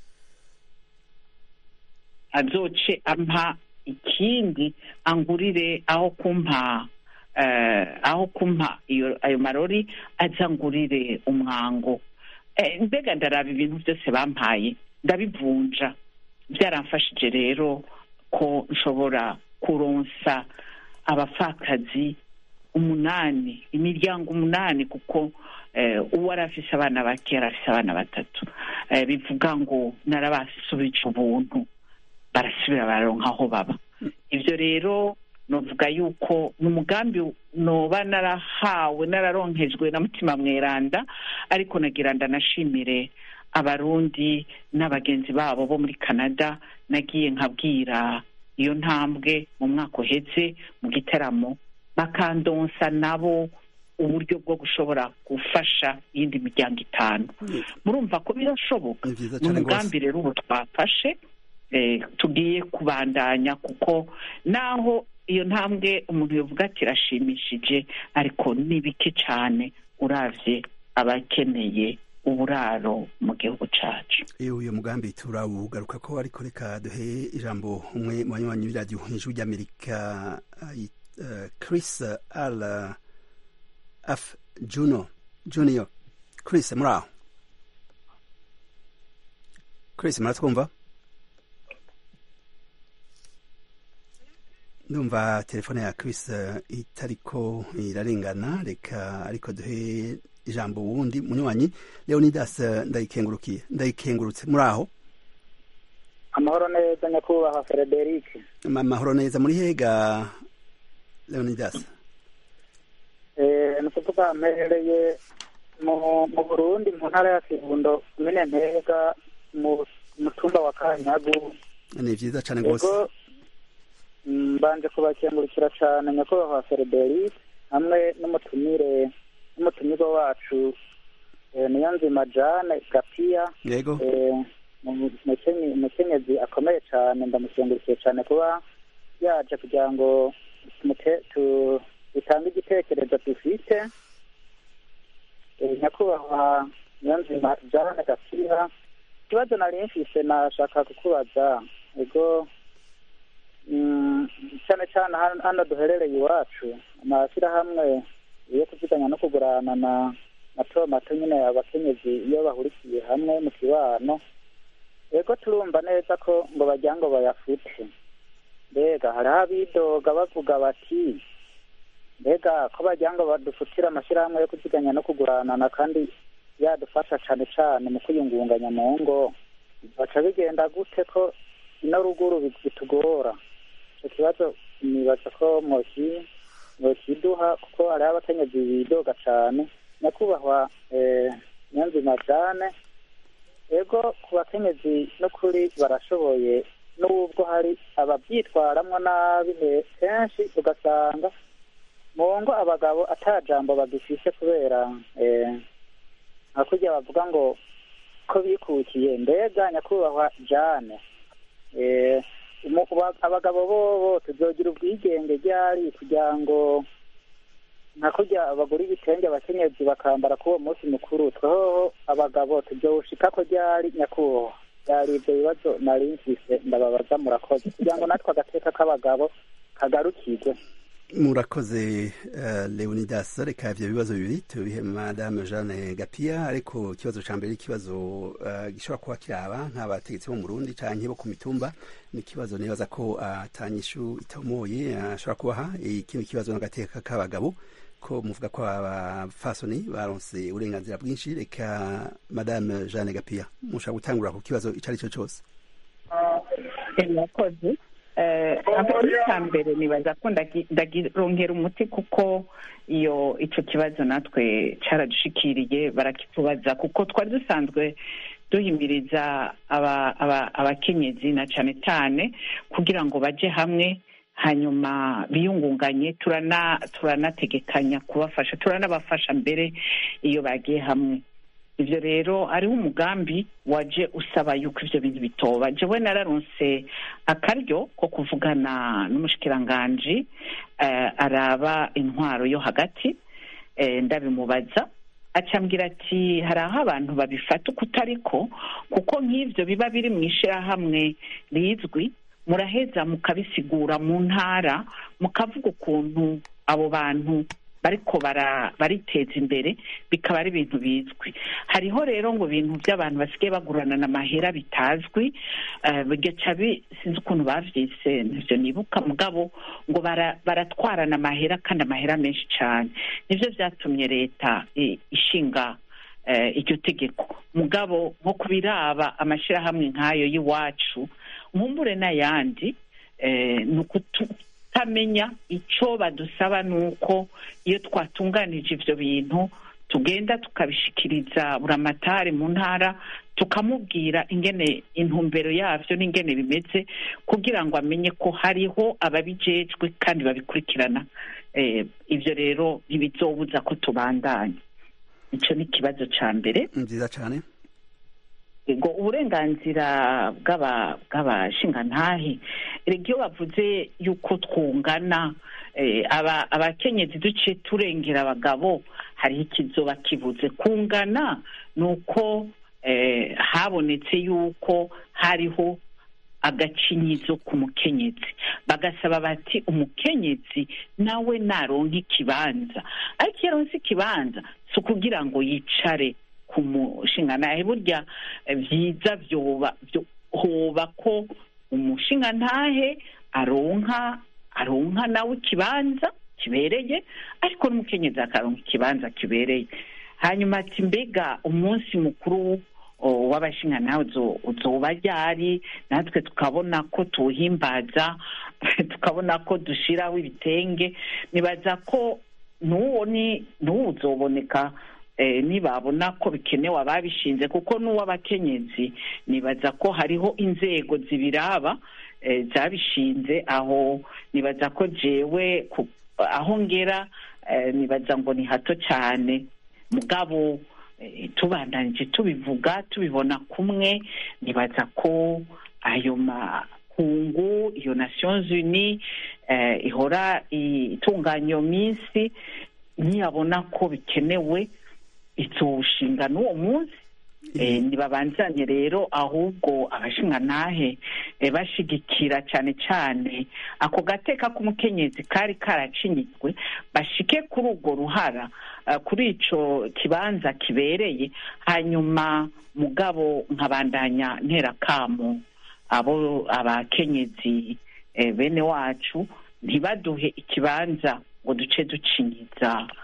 S7: azoce ampa ikindi angurire aho kumpa eh, aho kumpa iyo ayo marori aza ngurire umwango Eh, mbega ndaraba ibintu byose bampaye ndabivunja byaramfashije rero ko nshobora kuronsa abapfakazi umunani imiryango umunani kuko eh, uwo ari afise abana bake yari afise abana batatu eh, bivuga ngo narabasubije ubuntu barasubira bararonka aho baba ibyo rero novuga yuko ni umugambi noba narahawe nararonkejwe na mutima mweranda ariko nagira ndanashimire abarundi n'abagenzi babo bo muri canada nagiye nkabwira iyo ntambwe mu mwaka uheze mu gitaramo bakandonsa nabo uburyo bwo gushobora gufasha iyindi miryango itanu murumva ko birashoboka
S1: ni vyiza
S7: ni
S1: cane
S7: umugambi
S1: rwose
S7: rero ubu twafashe eh, tugiye kubandanya kuko naho iyo ntambwe umuntu yavuga ati irashimishije ariko ni bike cyane uravye abakeneye uburaro mu gihugu cacu
S1: iyo uyu mugambi turawugaruka ko ariko reka duhe ijambo umwe mu banywanyi b'iradiyo ijwi ry'amerika ayi- eh, chris al af juno junior chris muri aho chris muratwumva ndumva telefone ya chris eh, itariko irarengana reka ariko duhe ijambo wundi munywanyi leonidas eh, ndayikengurukiye ndayikengurutse muri aho
S4: amahoro neza nyakubahwa frederic
S1: Ma- mahoro neza muri hega leonidas
S4: Eh, ni ukuvuga mperereye mu mu burundi mu ntara ya kirundo komine ntega mu mutumba wa kanyagu
S1: ni vyiza cane rwose
S4: ego mm, mbanje kubakengurukira cane nyakubahwa frederic hamwe n'umutumire n'umutumirwa wacu eh, niyo nzima jane gapiya
S1: yego
S4: Eh, mu- umukenye- umukenyezi akomeye cyane ndamukengurukiye cyane kuba yaje kugira ngo tumute- tu- dutange igitekerezo dufite Eh, nyakubahwa niyonzima jane gapira ikibazo nari mfise nashaka kukubaza ego mm, cyane cyane hano- hano duherereye iwacu amashyirahamwe yo kuziganya no kugurana na mato mato nyine abakenyezi iyo bahurikiye hamwe mu kibano ego turumva neza ko ngo bajya ngo bayafute mbega hariho abidoga bavuga bati mbega ko bajya ngo badufutire amashyirahamwe yo kuziganya no kuguranana kandi yadufasha cyane cyane mu kwiyungunganya mu ngo baca bigenda gute ko ino ruguru bitugora icyo kibazo nibaza ko mwoki mwokiduha kuko hariho abakenyezi bidoga cyane nyakubahwa eh, niyonzima jane ego ku bakenyezi n'ukuri barashoboye n'ubwo hari ababyitwaramwo nabi he- kenshi ugasanga mu ngo abagabo ata jambo bagifise kubera eh, nka kurya bavuga ngo ko bikukiye mbega nyakubahwa jane eh, umu- ba- abagabo bobo tuzogira ubwigenge ryari kugira ngo nka kurya bagura ibitenge abakenyezi bakambara k'uwo munsi mukuru tweho abagabo tuzowushika ko ryari nyakubahwa byari ibyo bibazo nari mfise ndababaza murakoze kugira ngo natwe agateka k'abagabo kagarukirwe
S1: murakoze uh, leonidas reka ivyo bibazo bibiri tubihe madame jeanne gapia ariko ikibazo ca mbere ikibazo uh, gishobora kuba kiraba nk'abategetsi bo mu burundi canke bo ku mitumba ni ikibazo nibaza ko atanyishu itamoye ashobora kubaha ikindi kibazo n'agateka k'abagabo ko muvuga ko abafasoni baronse uburenganzira bwinshi reka madame jeanne gapia mushobora gutangura ku kibazo ico ari cyo cose
S7: murakoze aho icya mbere nibaza ko ndagi- ndagirongera umuti kuko iyo icyo kibazo natwe cyaradushikiriye barakitubaza kuko twari dusanzwe duhimiriza aba- aba- abakenyezi na cyane cyane kugira ngo bajye hamwe hanyuma biyungunganye turana turanategekanya kubafasha turanabafasha mbere iyo bagiye hamwe ibyo rero hariho umugambi waje usaba yuko ibyo bintu bitoba jewe nararonse akaryo ko kuvugana n'umushikiranganji eh, araba intwaro yo hagati eh, ndabimubaza acambwira ati hari aho abantu babifata uko utariko kuko nk'ibyo biba biri mu ishyirahamwe rizwi muraheza mukabisigura mu ntara mukavuga ukuntu abo bantu bariko bara- bariteza imbere bikaba ari ibintu bizwi hariho rero ngo ibintu by'abantu basigaye baguranana amahera bitazwi eh, bigaca bi- sinzi ukuntu bavyise ntavyo nibuka mugabo ngo bara- baratwarana amahera kandi amahera menshi cane nivyo vyatumye leta i- ishinga eh, iryo tegeko mugabo nko kubiraba amashirahamwe nk'ayo y'iwacu nkumbure n'ayandi eh, ni ukutamenya icyo badusaba ni uko iyo twatunganije ibyo bintu tugenda tukabishikiriza buramatari mu ntara tukamubwira ingene intumbero yabyo n'ingene bimeze kugira ngo amenye ko hariho ababijejwe kandi babikurikirana Eh, ibyo rero ntibizobuza ko tubandanya icyo ni ikibazo cya mbere
S1: nziza cane
S7: ngo uburenganzira bw'aba- bw'abashingantahe erega iyo bavuze yuko twungana eh, aba- abakenyezi duciye turengera abagabo hariho ikizoba kivuze kungana ni uko eh, habonetse yuko hariho agacinyizo ku mukenyezi bagasaba bati umukenyezi nawe naronka ikibanza ariko iyo aronse ikibanza si ukugira ngo yicare ku mushingantahe burya eh, byiza byoba byo- hoba ko umushingantahe aronka aronka nawe ikibanza kibereye ariko n'umukenyezi akaronka ikibanza kibereye hanyuma ati mbega umunsi mukuru o, w'abashingantahe uzo- uzoba ryari natwe tukabona ko tuwuhimbaza tukabona ko dushiraho ibitenge nibaza ko n'uwo ni n'uwo uzoboneka eh, nibabona ko bikenewe ababishinze kuko n'uw'abakenyezi nibaza ko hariho inzego zibiraba eh, zabishinze aho nibaza ko jewe ku- aho ngera eh, nibaza ngo ni hato cyane mugabo eh, tubandanije tubivuga tubibona kumwe nibaza ko ayo makungu iyo nations unies eh, ihora itunganya iyo minsi niyabona ko bikenewe izowushinga n'uwo munsi Eh, ntibabanzanye rero ahubwo abashingantahe eh, bashigikira cyane cyane ako gateka k'umukenyezi kari karacinyizwe bashike kuri urwo ruhara eh, kuri ico kibanza kibereye hanyuma mugabo nkabandanya nterakamo abo abakenyezi eh, bene wacu ntibaduhe ikibanza ngo duce ducinyiza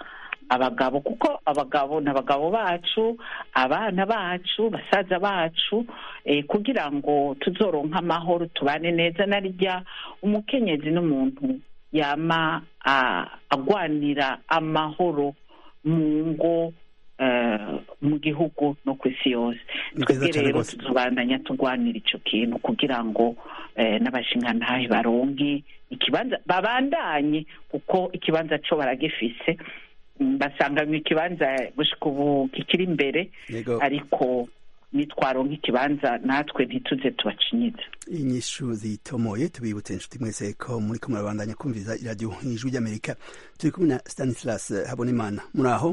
S7: abagabo kuko abagabo ni abagabo bacu abana bacu basaza bacu eh, kugira ngo tuzoronke amahoro tubane neza na rya umukenyezi n'umuntu yama ah, agwanira amahoro mu ngo eh, mu gihugu no ku isi yose
S1: Ni
S7: twebwe
S1: vyiza cane
S7: rero
S1: rwose.
S7: tuzobandanya turwanira ico kintu kugira ngo eh, n'abashingantahe baronke ikibanza babandanye kuko ikibanza co baragifise Mm, basanganywe ikibanza gushika ubu kikiri imbere
S1: yego
S7: ariko nitwaronka ikibanza natwe ntituze tubacinyiza
S1: inyishu zitomoye tubibutse inshuti mwese ko muri ko murabandanya kumviza iradiyo ijwi ry'amerika turi kumwe na stanislas habonimana muri aho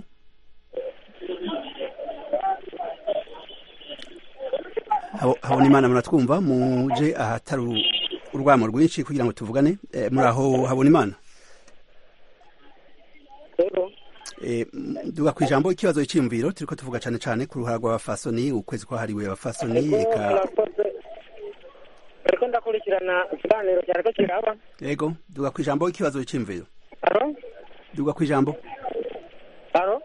S1: Habo- habonimana muratwumva muje ahatari uru- urwamo rwinshi kugira ngo tuvugane Eh, muri aho habonimana
S3: rero
S1: Eh, m- duga ku ijambo ikibazo cy'imviro turiko tuvuga cane cane ku ruhara rw'abafasoni ukwezi kwahariwe abafasoni eka
S3: murakoze ariko ndakurikirana ikiganiro cyariko kiraba
S1: yego duga ku ijambo ikibazo cy'imviro
S3: aro
S1: duga ku ijambo
S3: aro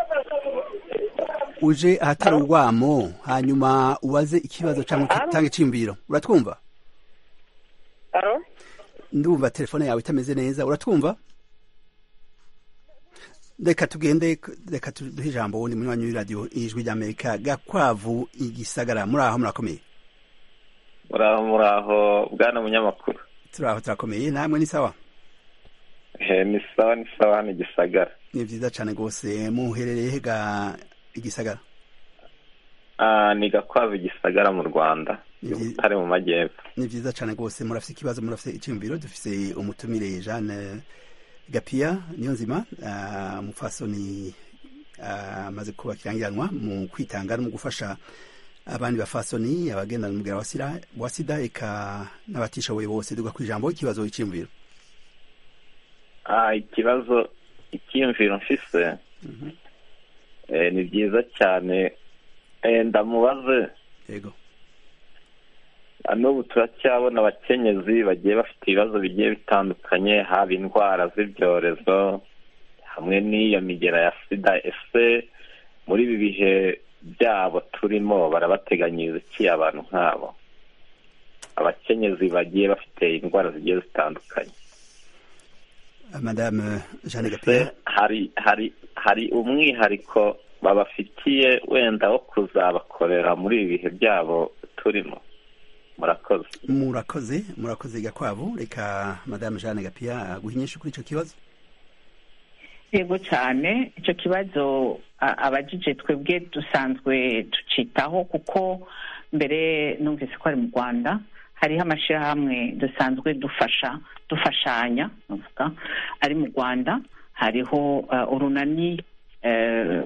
S1: uje ahatari urwamo hanyuma ubaze ikibazo cyangwa
S3: Alo?
S1: utange iciyumviro uratwumva
S3: aro
S1: ndumva telefone yawe itameze neza uratwumva reka tugende reka tu- duhe ijambo wundi munywanyi w'iradiyo ijwi ry'amerika gakwavu igisagara muri aho murakomeye
S8: muraho muraho bwana munyamakuru
S1: turi aho turakomeye namwe ni sawa
S8: he ni sawa ni sawa hano igisagara
S1: ni vyiza cane rwose muherereye he ga igisagara
S8: Ah, ni gakwavu igisagara mu rwanda
S1: Ni vyi-
S8: butare mu majyepfo
S1: ni vyiza cane rwose murafise ikibazo murafise iciyumviro dufise umutumire jeanne gapia niyo nzima ah, umupfasoni ah, amaze kuba kirangiranwa mu kwitanga no mu gufasha abandi bafasoni abagendana umugera wa sida wa sida eka n'abatishoboye bose duga kwijambo ikibazo iciyumviro
S8: Ah, ikibazo icyiyumviro mfise eh, ni byiza cyane Eh, ndamubaze
S1: yego
S8: Ah, n'ubu turacyabona abakenyezi bagiye bafite ibibazo bigiye bitandukanye haba indwara z'ibyorezo hamwe n'iyo migera ya sida ese muri ibi bihe byabo turimo barabateganyiriza iki abantu nk'abo abakenyezi bagiye bafite indwara zigiye zitandukanye
S1: madame jeanne
S8: ese
S1: gapia
S8: hari hari hari umwihariko babafitiye wenda wo kuzabakorera muri ibi bihe byabo turimo murakoze
S1: murakoze murakoze gakwavu reka madame jeanne gapia guha inyinshi kuri ico kibazo
S7: yego cyane icyo kibazo a- abajije twebwe dusanzwe tucitaho kuko mbere numvise ko ari mu rwanda hariho amashyirahamwe dusanzwe dufasha dufashanya navuga ari mu rwanda hariho eh, urunani eh,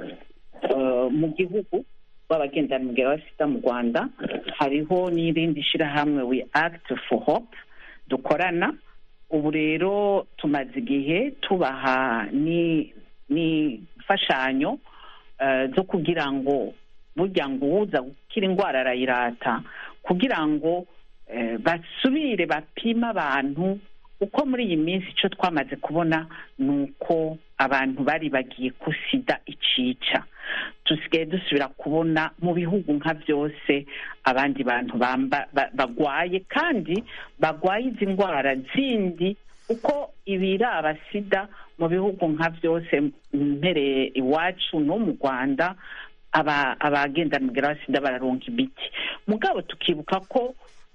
S7: eh, mu gihugu rw'abagendana umugera wa sida mu rwanda hariho n'irindi shyirahamwe we act for hope dukorana ubu rero tumaze igihe tubaha ni n'imfashanyo eh, zo kugira ngo burya ngo uwuza gukira indwara arayirata kugira ngo eh, basubire bapime abantu uko muri iyi minsi icyo twamaze kubona ni uko abantu bari bagiye ko sida icica dusigaye dusubira kubona mu bihugu nka byose abandi bantu bamba ba- bagwaye kandi bagwaye izi ndwara zindi uko ibiraba sida mu bihugu nka byose mpereye iwacu no mu rwanda aba abagendana umugera wa sida bararonka imiti mugabo tukibuka ko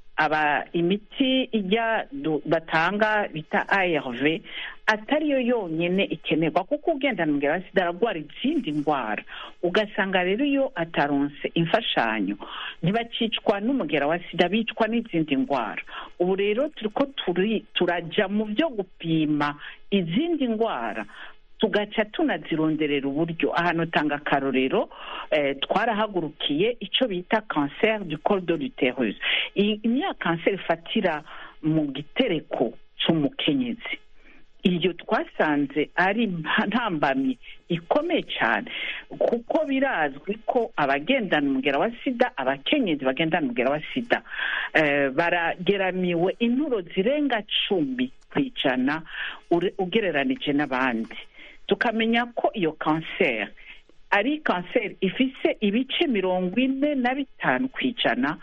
S7: aba imiti ijya du- batanga bita arv atariyo yonyine ikenerwa kuko ugendana umugera wa sida ararwara izindi ndwara ugasanga rero iyo ataronse imfashanyo ntibakicwa n'umugera wa sida bicwa n'izindi ndwara ubu rero turiko turi turaja mu byo gupima izindi ndwara tugaca tunazironderera uburyo ahantu tanga akarorero eh, twarahagurukiye icyo bita cancer du col de l'uterus iyi niya kanseri ifatira mu gitereko cy'umukenyezi iyo twasanze ari mpa- ntambamyi ikomeye cyane kuko birazwi ko abagendana umugera wa sida abakenyezi bagendana umugera wa sida eh, barageramiwe inturo zirenga cumi ku ijana ure- ugereranije n'abandi tukamenya ko iyo kanseri ari kanseri ifise ibice mirongo ine na bitanu ku ijana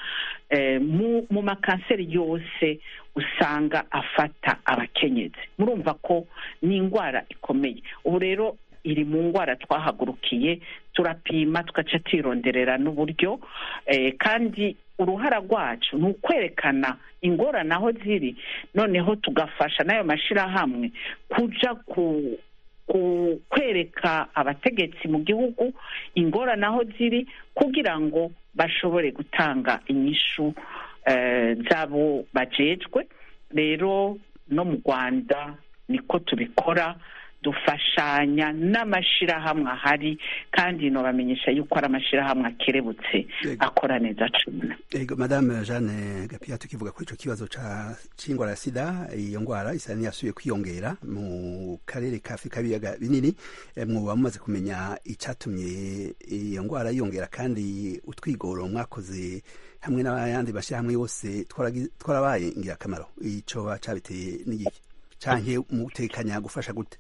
S7: mu makanseri yose usanga afata abakenyezi murumva ko ni indwara ikomeye ubu rero iri mu ndwara twahagurukiye turapima tugaca twironderera n'uburyo kandi uruhara rwacu ni ukwerekana ingorane aho ziri noneho tugafasha n'ayo mashyirahamwe kujya ku kwereka abategetsi mu gihugu ingorane aho ziri kugira ngo bashobore gutanga inyishu z'abo bajejwe rero no mu rwanda niko tubikora dufashanya n'amashyirahamwe ahari kandi nobamenyesha yuko ari amashyirahamwe akerebutse akora neza cyane
S1: ego madame jeanne gapia tukivuga kuri icyo kibazo cy'indwara ya sida iyo ndwara isa n'iyasubiye kwiyongera mu karere ka afurika y'ibiyaga binini mwuba mumaze kumenya icyatumye iyo ndwara yiyongera kandi utwigoro mwakoze hamwe n'ayandi mashyirahamwe yose twarabaye ingirakamaro icyo cyabiteye n'igiki cyangwa mutekanya gufasha gute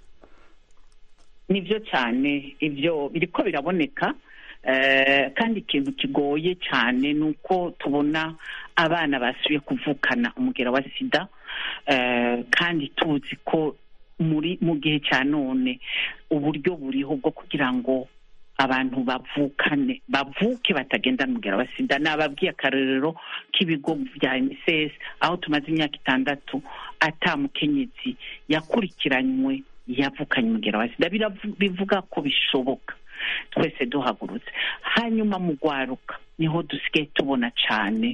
S7: nibyo cyane ibyo biriko biraboneka kandi ikintu kigoye cyane ni uko tubona abana basubiye kuvukana umugera wa sida kandi tuzi ko muri mu gihe cya none uburyo buriho bwo kugira ngo abantu bavukane bavuke batagendana umugera wa sida nababwiye akarorero k'ibigo bya unicef aho tumaze imyaka itandatu atamukenyezi yakurikiranywe yavukanye umugera wa sida bivuga ko bishoboka twese duhagurutse hanyuma mu rwaruka niho dusigaye tubona cyane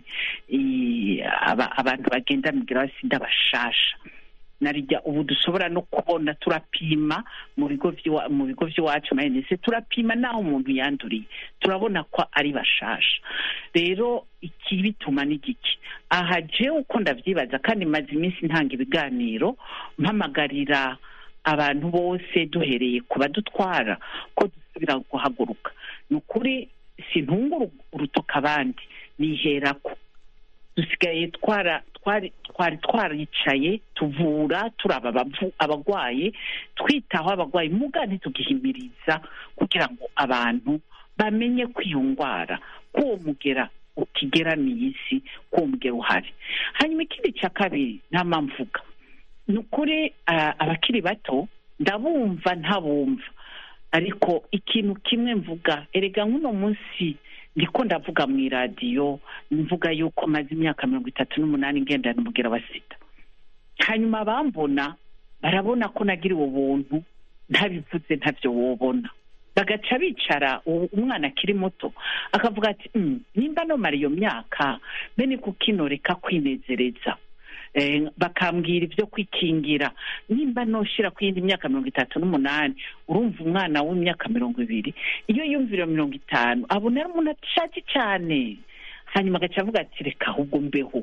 S7: abantu bagenda umugera wa sida bashasha narijya ubu dushobora no kubona turapima mu bigo mu bigo by'iwacu mayinese turapima n'aho umuntu yanduriye turabona ko ari bashasha rero iki bituma n'igiki aha jewe uko ndabyibaza kandi maze iminsi ntanga ibiganiro mpamagarira abantu bose duhereye ku badutwara ko dusubira guhaguruka ni ukuri sintunga urutoka abandi niherako dusigaye twara twari twari twaricaye tuvura turaba abarwaye twitaho abarwayi muga ntitugihimiriza kugira ngo abantu bamenye ko iyo ndwara ko uwo mugera ukigeramiye isi ko uwo mugera uhari hanyuma ikindi cya kabiri nta mpamvuga ni ukuri abakiri bato ndabumva ntabumva ariko ikintu kimwe mvuga erega nk'uno munsi ndiko ndavuga mu iradiyo mvuga yuko maze imyaka mirongo itatu n'umunani ngendana umubwira wa sida hanyuma abambona barabona ko nagiriwe ubuntu ntabivuze ntabyo wobona bagaca bicara umwana akiri muto akavuga ati nimba nomara iyo myaka bene kukinoreka kwinezereza bakambwira ibyo kwikingira nimba noshyira ku yindi myaka mirongo itatu n'umunani urumva umwana w'imyaka mirongo ibiri iyo yumvira mirongo itanu abona ari umuntu ashaje cyane hanyuma agaca avuga ati reka ahubwo mbeho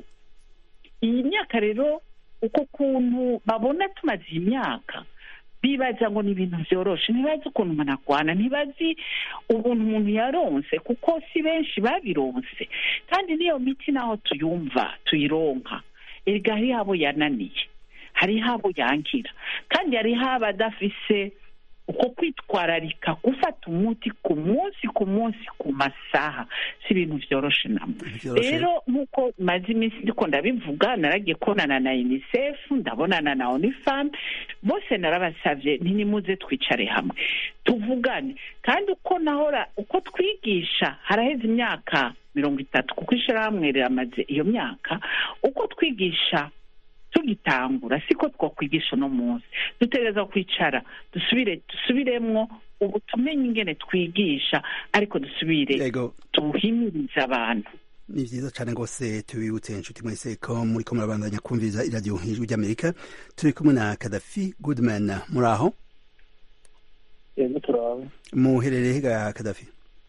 S7: iyi myaka rero uko kuntu babona tumaze iyi myaka bibaza ngo ni ibintu byoroshe ntibazi ukuntu umuntu arwana ntibazi ubuntu umuntu yaronse kuko si benshi babironse kandi n'iyo miti naho tuyumva tuyironka erega hariho abo yananiye hariho abo yankira kandi hariho abadafise uko kwitwararika gufata umuti ku munsi ku munsi ku masaha si ibintu byoroshe namo rero nk'uko maze iminsi ndiko ndabivuga naragiye kubonana na unicef ndabonana na onifam bose narabasabye ntinimuze twicare hamwe tuvugane kandi uko nahora uko twigisha haraheze imyaka mirongo itatu kuko ishyirahamwe riramaze iyo myaka uko twigisha tugitangura siko twakwigisha uno munsi dutegereza kwicara dusubire dusubiremwo ubu tumenye ingene twigisha ariko dusubire tuhimirize abantu
S1: ni byiza cyane rwose tubibutse inshuti mwese ko muri ko murabandanya kumviriza iradiyo ijwi ry'amerika turi kumwe na kadafi goodman muri aho
S9: yego turaba
S1: muherereye ga kadafi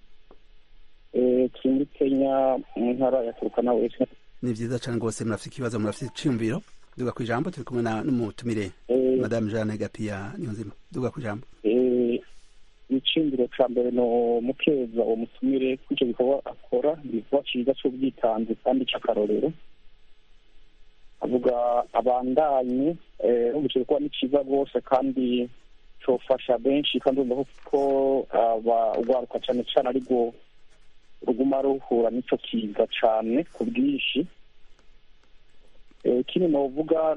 S9: turi muri kenya mu ntara ya turukana wese
S1: ni byiza cyane rwose murafite ikibazo murafite icyumviro duga ku ijambo turi kumwe n'umutumire madamu jeanne gapiya niyo nzima duga ku ijambo
S9: icyumviro cya mbere ni umukeza uwo mutumire ko icyo gikorwa akora ni igikorwa cyiza cy'ubwitanzi kandi cy'akarorero avuga abandanye umukino kuba ni cyiza rwose kandi cyofasha benshi kandi urumva ko urwaruka cyane cyane aribwo ruguma ruhura n'icyo kiza cyane ku bwinshi ikindi novuga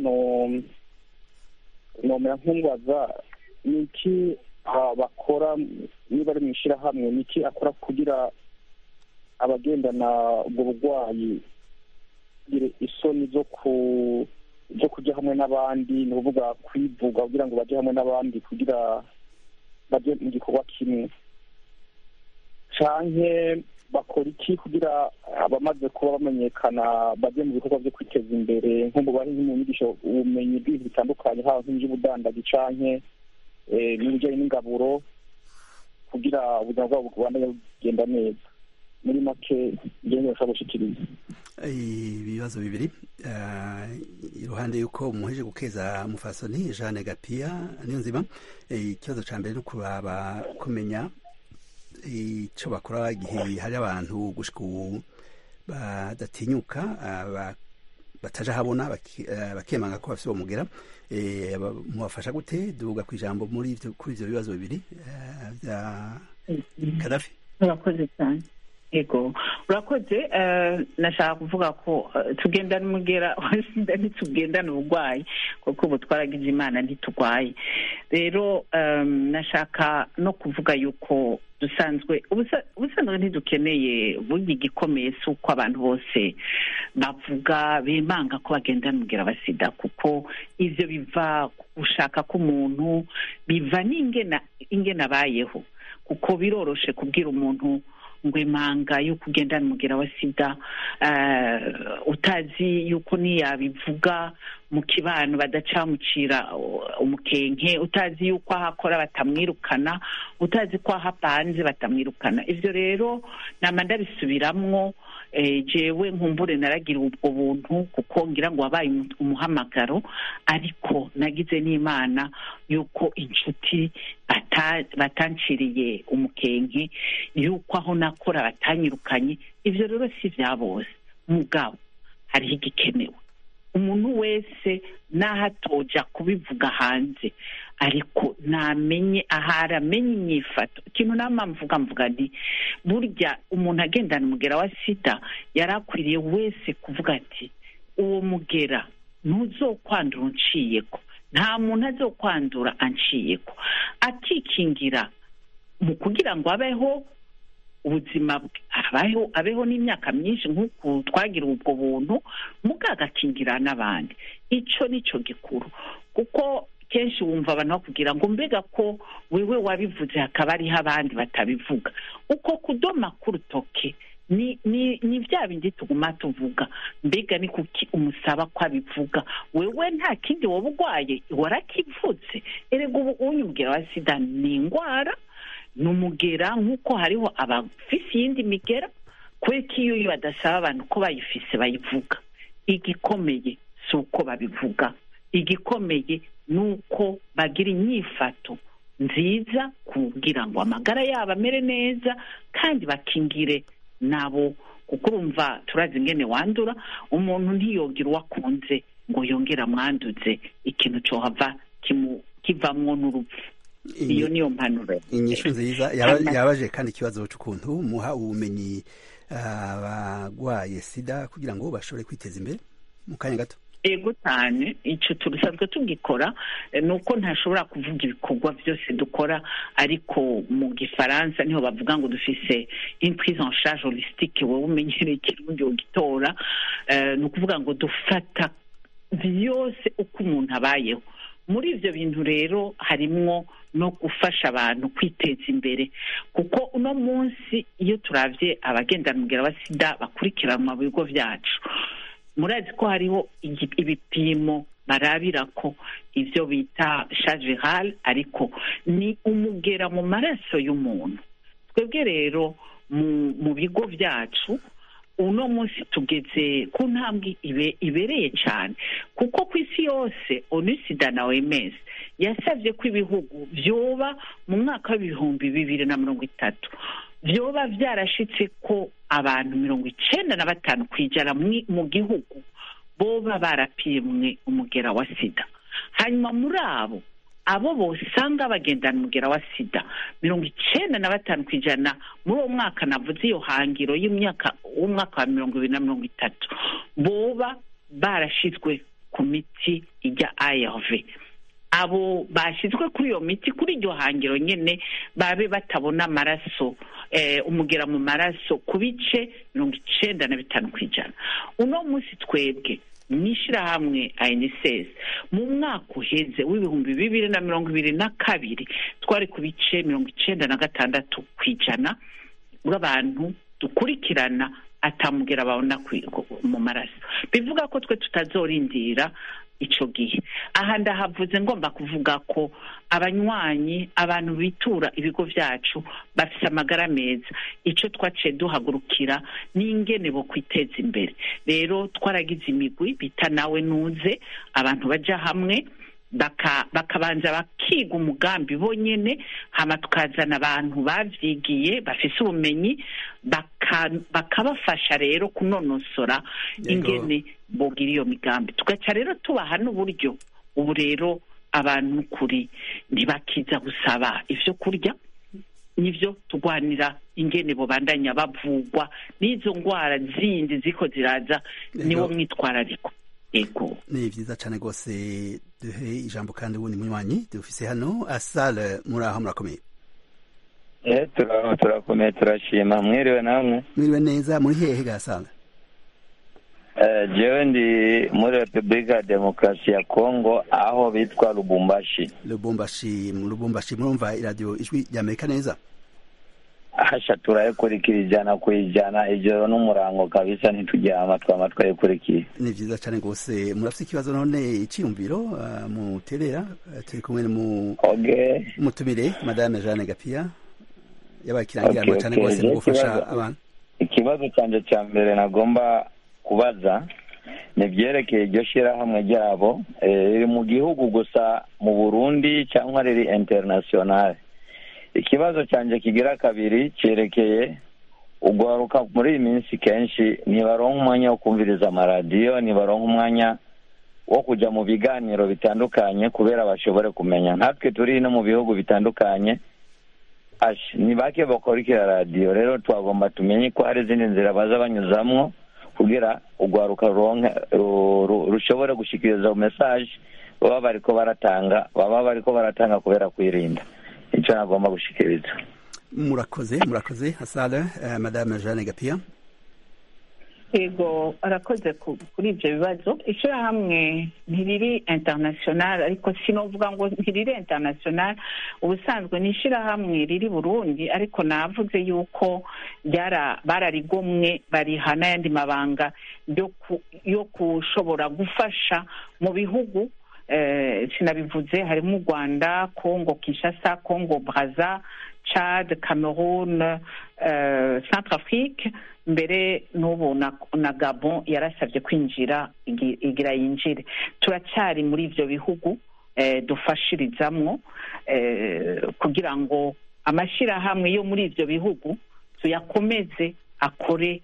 S9: nomera nk'umubaza ni iki bakora niba ari mu ishyirahamwe ni iki akora kugira abagendana ubwo burwayi kugira isoni zo ku zo kujya hamwe n'abandi ni ukuvuga kwivuga kugira ngo bajye hamwe n'abandi kugira bajye mu gikorwa kimwe canke bakora iki kugira abamaze kuba bamenyekana bajye mu bikorwa byo kwiteza imbere nko mu bari mu nyigisho ubumenyi bw'ibintu bitandukanye haba nk'iby'ubudandaji canke n'ibijyanye n'ingaburo kugira ubuzima bwabo bubandanye bugenda neza muri make ngende bashobora gushikiriza
S1: ibibazo bibiri iruhande y'uko muheje gukeza mufasoni jeanne gapiya niyo nzima ikibazo cya mbere ni ukuraba kumenya icyo bakora igihe hari abantu gushika ubu badatinyuka bataje ahabona bakemanga ko bafite uwo mugera mubafasha gute duga ku ijambo muri kuri ibyo bibazo bibiri bya kadafi
S7: urakoze cyane yego urakoze nashaka kuvuga ko tugendana umugera sida ntitugendana uburwayi kuko ubu twaragize imana ntiturwaye rero nashaka no kuvuga yuko dusanzwe ubusanzwe ntidukeneye burya igikomeye si uko abantu bose bavuga bimanga ko bagendana umugera wa sida kuko ibyo biva gushaka k'umuntu biva n'ingena ingena abayeho kuko biroroshe kubwira umuntu ngo imanga yuko ugendana umugera wa sida utazi yuko ntiyabivuga mu kibano badacamucira umukenke utazi yuko aho akora batamwirukana utazi ko aho apanze batamwirukana ibyo rero nama ndabisubiramwo jewe nkumbure naragira ubwo buntu kuko ngira ngo wabaye umuhamagaro ariko nagize n'imana yuko inshuti batanciriye umukenke yuko aho nakora batanyirukanye ibyo rero si bya bose mugabo hariho igikenewe umuntu wese n'aho atoja kubivuga hanze ariko namenye ahari amenye imyifato ikintu nama mvuga mvuga nti burya umuntu agendana umugera wa sida yari akwiriye wese kuvuga ati uwo mugera ntuzokwandura unciyeko nta muntu azokwandura anciyeko akikingira mu kugira ngo abeho ubuzima abaho abeho n'imyaka myinshi nk'uku twagira ubwo buntu muga agakingira n'abandi icyo nicyo gikuru kuko kenshi wumva abantu bakubwira ngo mbega ko wewe wabivuze hakaba hariho abandi batabivuga uko kudoma k'urutoke ni ni ni bya bindi tuguma tuvuga mbega ni kuki umusaba ko abivuga wewe nta kindi woba urwaye warakivutse erega ubu unyubwira wa sida ni indwara ni umugera nk'uko hariho abafise iyindi migera kubera ko iyo badasaba abantu ko bayifise bayivuga igikomeye si uko babivuga igikomeye ni uko bagira inyifato nziza kugira ngo amagara yabo amere neza kandi bakingire nabo kuko urumva turazi ingene wandura umuntu ntiyogira uwo akunze ngo yongere amwanduze ikintu cyohava kivamwo n'urupfu iyo niyo mpanuro
S1: inyishu nziza yabaje kandi ikibazo cy'ukuntu muha ubumenyi abagwaye sida kugira ngo bashobore kwiteza imbere mu kanya gato
S7: ego cyane icyo turusanzwe tugikora ni uko ntashobora kuvuga ibikorwa byose dukora ariko mu gifaransa niho bavuga ngo dufise imprise en charge holistique wowe umenyereye ikirundi ugitora ni ukuvuga ngo dufata byose uko umuntu abayeho muri ibyo bintu rero harimwo no gufasha abantu kwiteza imbere kuko uno munsi iyo turabye abagendana umugera wa sida bakurikiranwa mu bigo byacu murazi ko hariho ibipimo barabira ko ibyo bita shajerale ariko ni umugera mu maraso y'umuntu twebwe rero mu bigo byacu uno munsi tugeze ku ntambwe ibereye cyane kuko ku isi yose onisida na oms yasabye ko ibihugu byoba mu mwaka w'ibihumbi bibiri na mirongo itatu byoba byarashitse ko abantu mirongo icyenda na batanu ku ijana mu gihugu boba barapimwe umugera wa sida hanyuma muri abo abo bosanga bagendana umugera wa sida mirongo icenda na batanu ku ijana muri uwo mwaka navuze iyo hangiro y'imyaka w'umwaka wa mirongo ibiri na mirongo itatu boba barashizwe ku miti ijya arv abo bashyizwe kuri iyo miti kuri iryo hangiro nyine babe batabona amaraso eh, umugera mu maraso ku bice mirongo icenda na bitanu ku ijana uno munsi twebwe mw'ishyirahamwe INSS mu mwaka uheze w'ibihumbi bibiri na mirongo ibiri na kabiri twari ku bice mirongo icenda na gatandatu ku ijana bw'abantu dukurikirana atamugera babona ku- mu maraso bivuga ko twe tutazorindira ico gihe aha ndahavuze ngomba kuvuga ko abanywanyi abantu bitura ibigo vyacu bafise amagara meza ico twaciye duhagurukira n'ingene bo kwiteza imbere rero twaragize imigwi bita nawe nuze abantu baja hamwe baka bakabanza bakiga umugambi bonyene hama tukazana abantu bavyigiye bafise ubumenyi baka- bakabafasha rero kunonosora
S1: Yego.
S7: ingene bogira iyo migambi tugaca rero tubaha n'uburyo ubu rero abantu kuri ntibakiza gusaba ivyo kurya nivyo tugwanira ingene bobandanya bavugwa n'izo ngwara zindi ziko ziraza niwo
S1: Yego.
S7: mwitwarariko ego
S1: ni vyiza cane rwose duhe ijambo kandi wundi munywanyi dufise hano asale muri aho murakomeye
S10: Eh, tura- turakomeye turashima mwiriwe namwe
S1: mwiriwe neza muri hehe ga asale
S10: Eh, jewe ndi muri repubulika ya demokarasi ya kongo aho bitwa lubumbashi
S1: lubumbashi lubumbashi murumva iradiyo ijwi ry'amerika neza
S10: hasha turayikurikira ijana ku ijana ijoro n'umurango kabisa ntituryama twama twayikurikiye
S1: ni vyiza cane rwose murafise ikibazo none iciyumviro uh, muterera uh, turi kumwe mu
S10: okay
S1: mutumire madame jeanne gapia yabaye ikirangiranwa
S10: Okay,
S1: cane
S10: okay.
S1: rwose
S10: Je
S1: mu gufasha
S10: ikibazo-
S1: abantu
S10: ikibazo cyanjye cya mbere nagomba kubaza ni ibyerekeye iryo shyirahamwe ryabo eh, riri mu gihugu gusa mu burundi cyangwa riri international ikibazo cyanjye kigira kabiri cyerekeye ugaruka muri iyi minsi kenshi ntibaronka umwanya wo kumviriza amaradiyo ntibaronka umwanya wo kujya mu biganiro bitandukanye kubera bashobore kumenya natwe turi no mu bihugu bitandukanye Ash, ni bake bakurikira radiyo rero twagomba tumenye ko hari izindi nzira baza banyuzamwo kugira urwaruka ruronke ru- ru- rushobore gushikiriza mesaje baba bariko baratanga baba bariko baratanga kubera kwirinda icyo nagomba gushikiriza
S1: murakoze murakoze asale uh, madame jeanne gapia
S7: yego arakoze ku- kuri ibyo bibazo ishyirahamwe ntiriri international ariko sinovuga ngo ntiriri international ubusanzwe ni ishyirahamwe riri burundi ariko navuze yuko ryara bararigomwe bariha n'ayandi mabanga yo ku- yo kushobora gufasha mu bihugu eh, sinabivuze harimo u rwanda congo kinshasa congo braza chad cameroon eh, centrafrique mbere n'ubu na, na gabon yarasabye kwinjira igi- igira yinjire turacyari muri ivyo bihugu eh, dufashirizamwo eh, kugira ngo amashyirahamwe yo muri ivyo bihugu tuyakomeze akore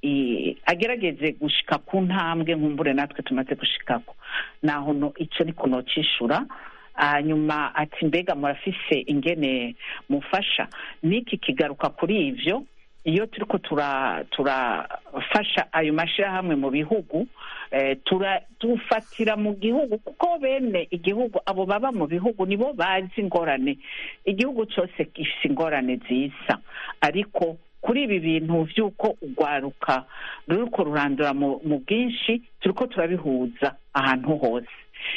S7: i- agerageze gushika ku ntambwe nkumbure natwe tumaze gushikako naho no ico niko nocishura hanyuma ati mbega murafise ingene mufasha niki kigaruka kuri ivyo iyo turiko tura turafasha ayo mashyirahamwe mu bihugu eh, tura dufatira mu gihugu kuko bene igihugu abo baba mu bihugu nibo bazi ingorane igihugu cyose gifise ingorane zisa ariko kuri ibi bintu by'uko urwaruka ruriko rurandura mu mu bwinshi turiko turabihuza ahantu hose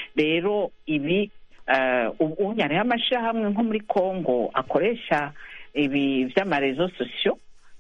S7: rero ibi eh, ubu hariho amashyirahamwe nko muri congo akoresha ibi vy'amarezo sosiyo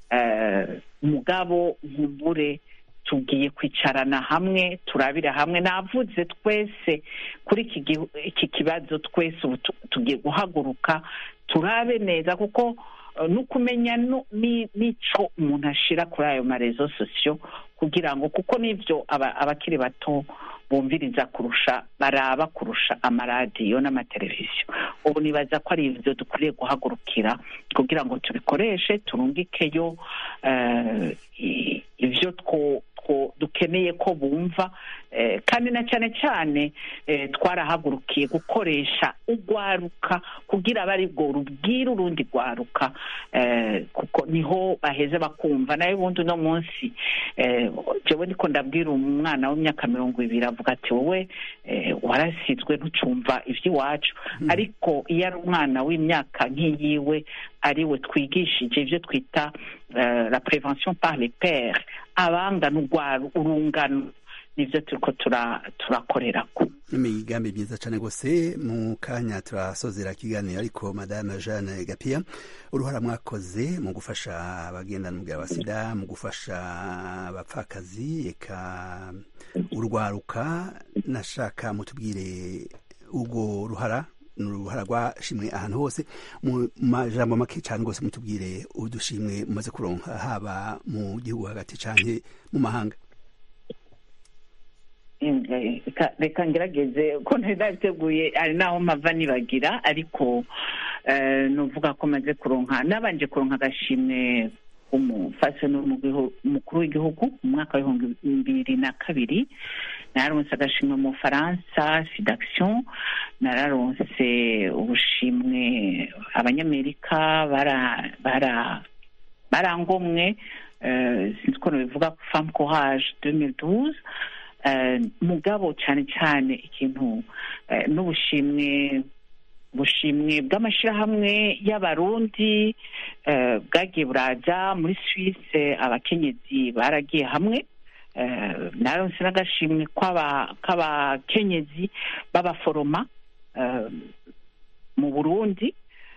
S7: eh, mugabo nkumbure tugiye kwicarana hamwe turabira hamwe navuze twese kuri iki gihu- iki kibazo twese ubu tu- tugiye guhaguruka turabe neza kuko eh, n'ukumenya nu- ni- n'ico umuntu ashira kuri ayo marezo sosiyo kugira ngo kuko n'ivyo aba- abakiri bato bumviriza kurusha baraba kurusha amaradiyo n'amateleviziyo ubu nibaza ko ari ivyo dukwiriye guhagurukira kugira ngo tubikoreshe turungikeyo eh, i- ivyo two- two dukeneye ko bumva eh, kandi na cyane cyane eh, twarahagurukiye gukoresha urwaruka kugira abe ari bwo rubwira urundi rwaruka eh, kuko niho baheze bakumva nayo ubundi uno munsi eh, jewe niko ndabwira umwana w'imyaka mirongo ibiri avuga ati wowe eh, warasizwe ntucumva iby'iwacu ariko iyo ari umwana w'imyaka nk'iyiwe ari we twigishije ibyo twita eh, la prevention par les pairs abangana urwaro urungano nibyo turiko tura- turakorerako
S1: imigambi myiza cyane rwose mu kanya turasozera ikiganiro ariko madame jeanne gapia uruhara mwakoze mu gufasha abagendana umubwira wa sida mu gufasha abapfakazi eka urwaruka nashaka mutubwire urwo ruhara ni uruhara rwashimwe ahantu hose mu majambo make cyane rwose mutubwire udushimwe mumaze kuronka haba mu gihugu hagati cyane mu mahanga
S7: Eh, reka- reka ngerageze ko ntari nabiteguye hari n'aho mpava nibagira ariko eh, nuvuga ko maze kuronka nabanje kuronka agashimwe umufasoni umukuru w'igihugu mu mwaka w'ibihumbi bibiri na kabiri nararonse agashimwe mu bufaransa fidaction nararonse ubushimwe abanyamerika bara bara barangomwe eh, sinzi ko bivuga femme courage 2012 eh, mugabo cyane cyane ikintu eh, n'ubushimwe ubushimwe bw'amashyirahamwe y'abarundi eh, bwagiye buraza muri suisse abakenyezi baragiye hamwe eh, naronse n'agashimwe kw'aba- k'abakenyezi b'abaforoma eh, mu burundi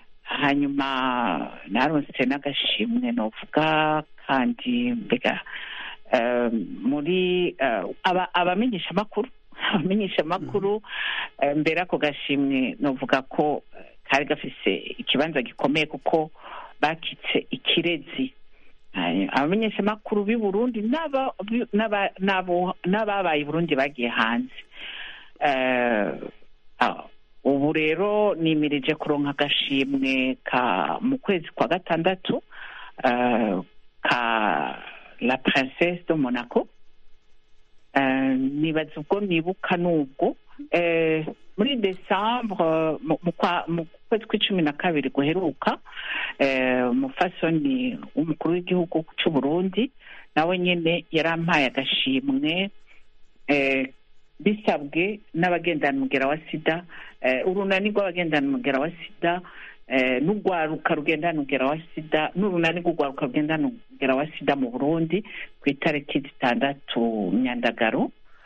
S7: hanyuma naronse n'agashimwe novuga kandi mbega eh, muri eh, aba- abamenyeshamakuru abamenyeshamakuru eh, mbere ako gashimwe novuga ko eh, kari gafise ikibanza gikomeye kuko bakitse ikirezi Hanyuma abamenyeshamakuru b'i burundi n'aba- bi- n'aba- n'abo- n'ababaye i burundi bagiye hanze Eh, ah, ubu rero nimirije kuronka agashimwe ka mu kwezi kwa gatandatu eh, ka la princesse de monaco Eh, nibaza ubwo nibuka n'ubwo Eh, muri desambre mu mu kwa- mu kwezi kw'icumi na kabiri guheruka eh, umufasoni w'umukuru w'igihugu cy'u burundi nawe nyine yarampaye agashimwe eh, bisabwe n'abagendana umugera wa sida eh, urunani rw'abagendana umugera wa sida eh, n'urwaruka rugendana umugera wa sida n'urunani rw'urwaruka rugendana umugera wa sida mu burundi ku itariki zitandatu myandagaro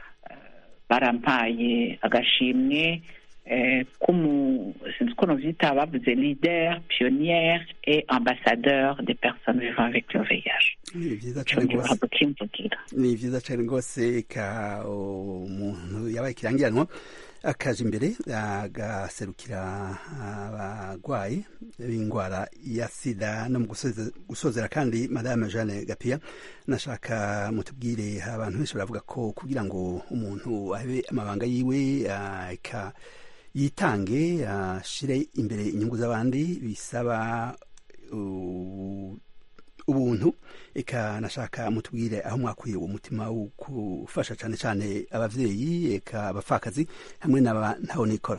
S7: barampaye agashimwe eh, k'umu sinzi uko novyita bavuze leader pionnière et ambassadeur des personnes vivant avec le VIH
S1: ni vyiza
S7: ico
S1: cane
S7: ngiye
S1: rwose
S7: guhabwa kimvugira
S1: ni vyiza cane rwose ka umuntu yabaye ikirangiranwa akaja imbere agaserukira abagwayi b'indwara ya sida no mu gusoza- gusozera kandi madame jeanne gapia nashaka mutubwire abantu benshi baravuga ko kugira ngo umuntu abe amabanga yiwe ah, eka yitange ashire imbere inyungu z'abandi bisaba uh, ubuntu eka nashaka mutubwire aho mwakuye uwo mutima wo gufasha cyane cyane abavyeyi eka abapfakazi hamwe n'aba ntaho nikora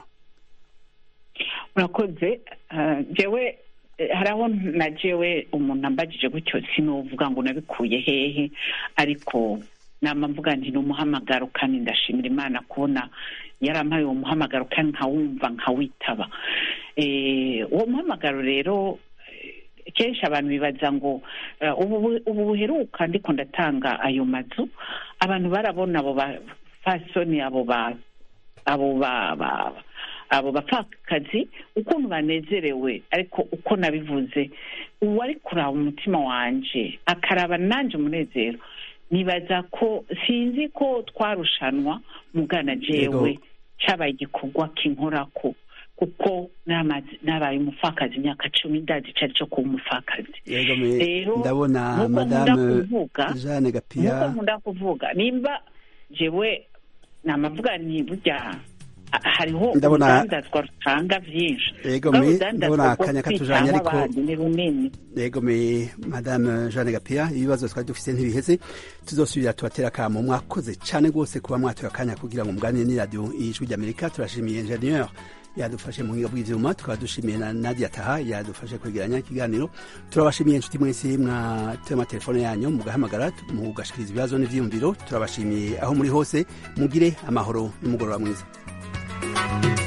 S7: murakoze eh, jewe eh, hari aho na jewe umuntu ambajije gutyo sinovuga ngo nabikuye hehe ariko nama mvuga nti ni umuhamagaro kandi ndashimira imana kubona yarampaye uwo muhamagaro kandi nkawumva nkawitaba Eh, uwo muhamagaro rero eh, kenshi abantu bibaza ngo eh, ubu bu- ubu buheruka ndiko ndatanga ayo mazu abantu barabona abo bafasoni abo ba abo ba ba abo bapfakazi ukuntu banezerewe ariko uko nabivuze uwari kuraba umutima wanje akaraba nanje umunezero nibaza ko sinzi ko twarushanwa mugana jewe
S1: Yego.
S7: cabaye igikorwa kinkorako kuko namaze- nabaye umupfakazi imyaka cumi ndazi icari co kuba umupfakazi
S1: Yego me-
S7: Rero,
S1: ndabona
S7: nk'uko nkunda
S1: madame
S7: kuvuga,
S1: jeanne gapia
S7: nk'uko nkunda kuvuga nimba jewe namavuga ni burya ha- hariho
S1: Ndabona-
S7: urudandazwa rutanga vyinshi
S1: Ego
S7: Ubwo
S1: me,
S7: urudandazwa
S1: ndabona
S7: rwo
S1: akanya
S7: kwitanga
S1: katujanye ariko-
S7: abantu ni runini
S1: yego me madame jeanne gapia ibibazo twari dufise ntibiheze tuzosubira tubatera akamo mwakoze cane rwose kuba mwatoye akanya kugira ngo muganire n'iradiyo ijwi ry'amerika turashimiye ingenieur yadufashe mu buhinga bw'ivyuma tukaba dushimiye na nadia taha yadufashe kwegeranya ikiganiro turabashimiye inshuti mwese mwateye amatelefone yanyu mugahamagara mugashikiriza ibibazo n'ivyiyumviro turabashimiye aho muri hose mugire amahoro n'umugoroba mwiza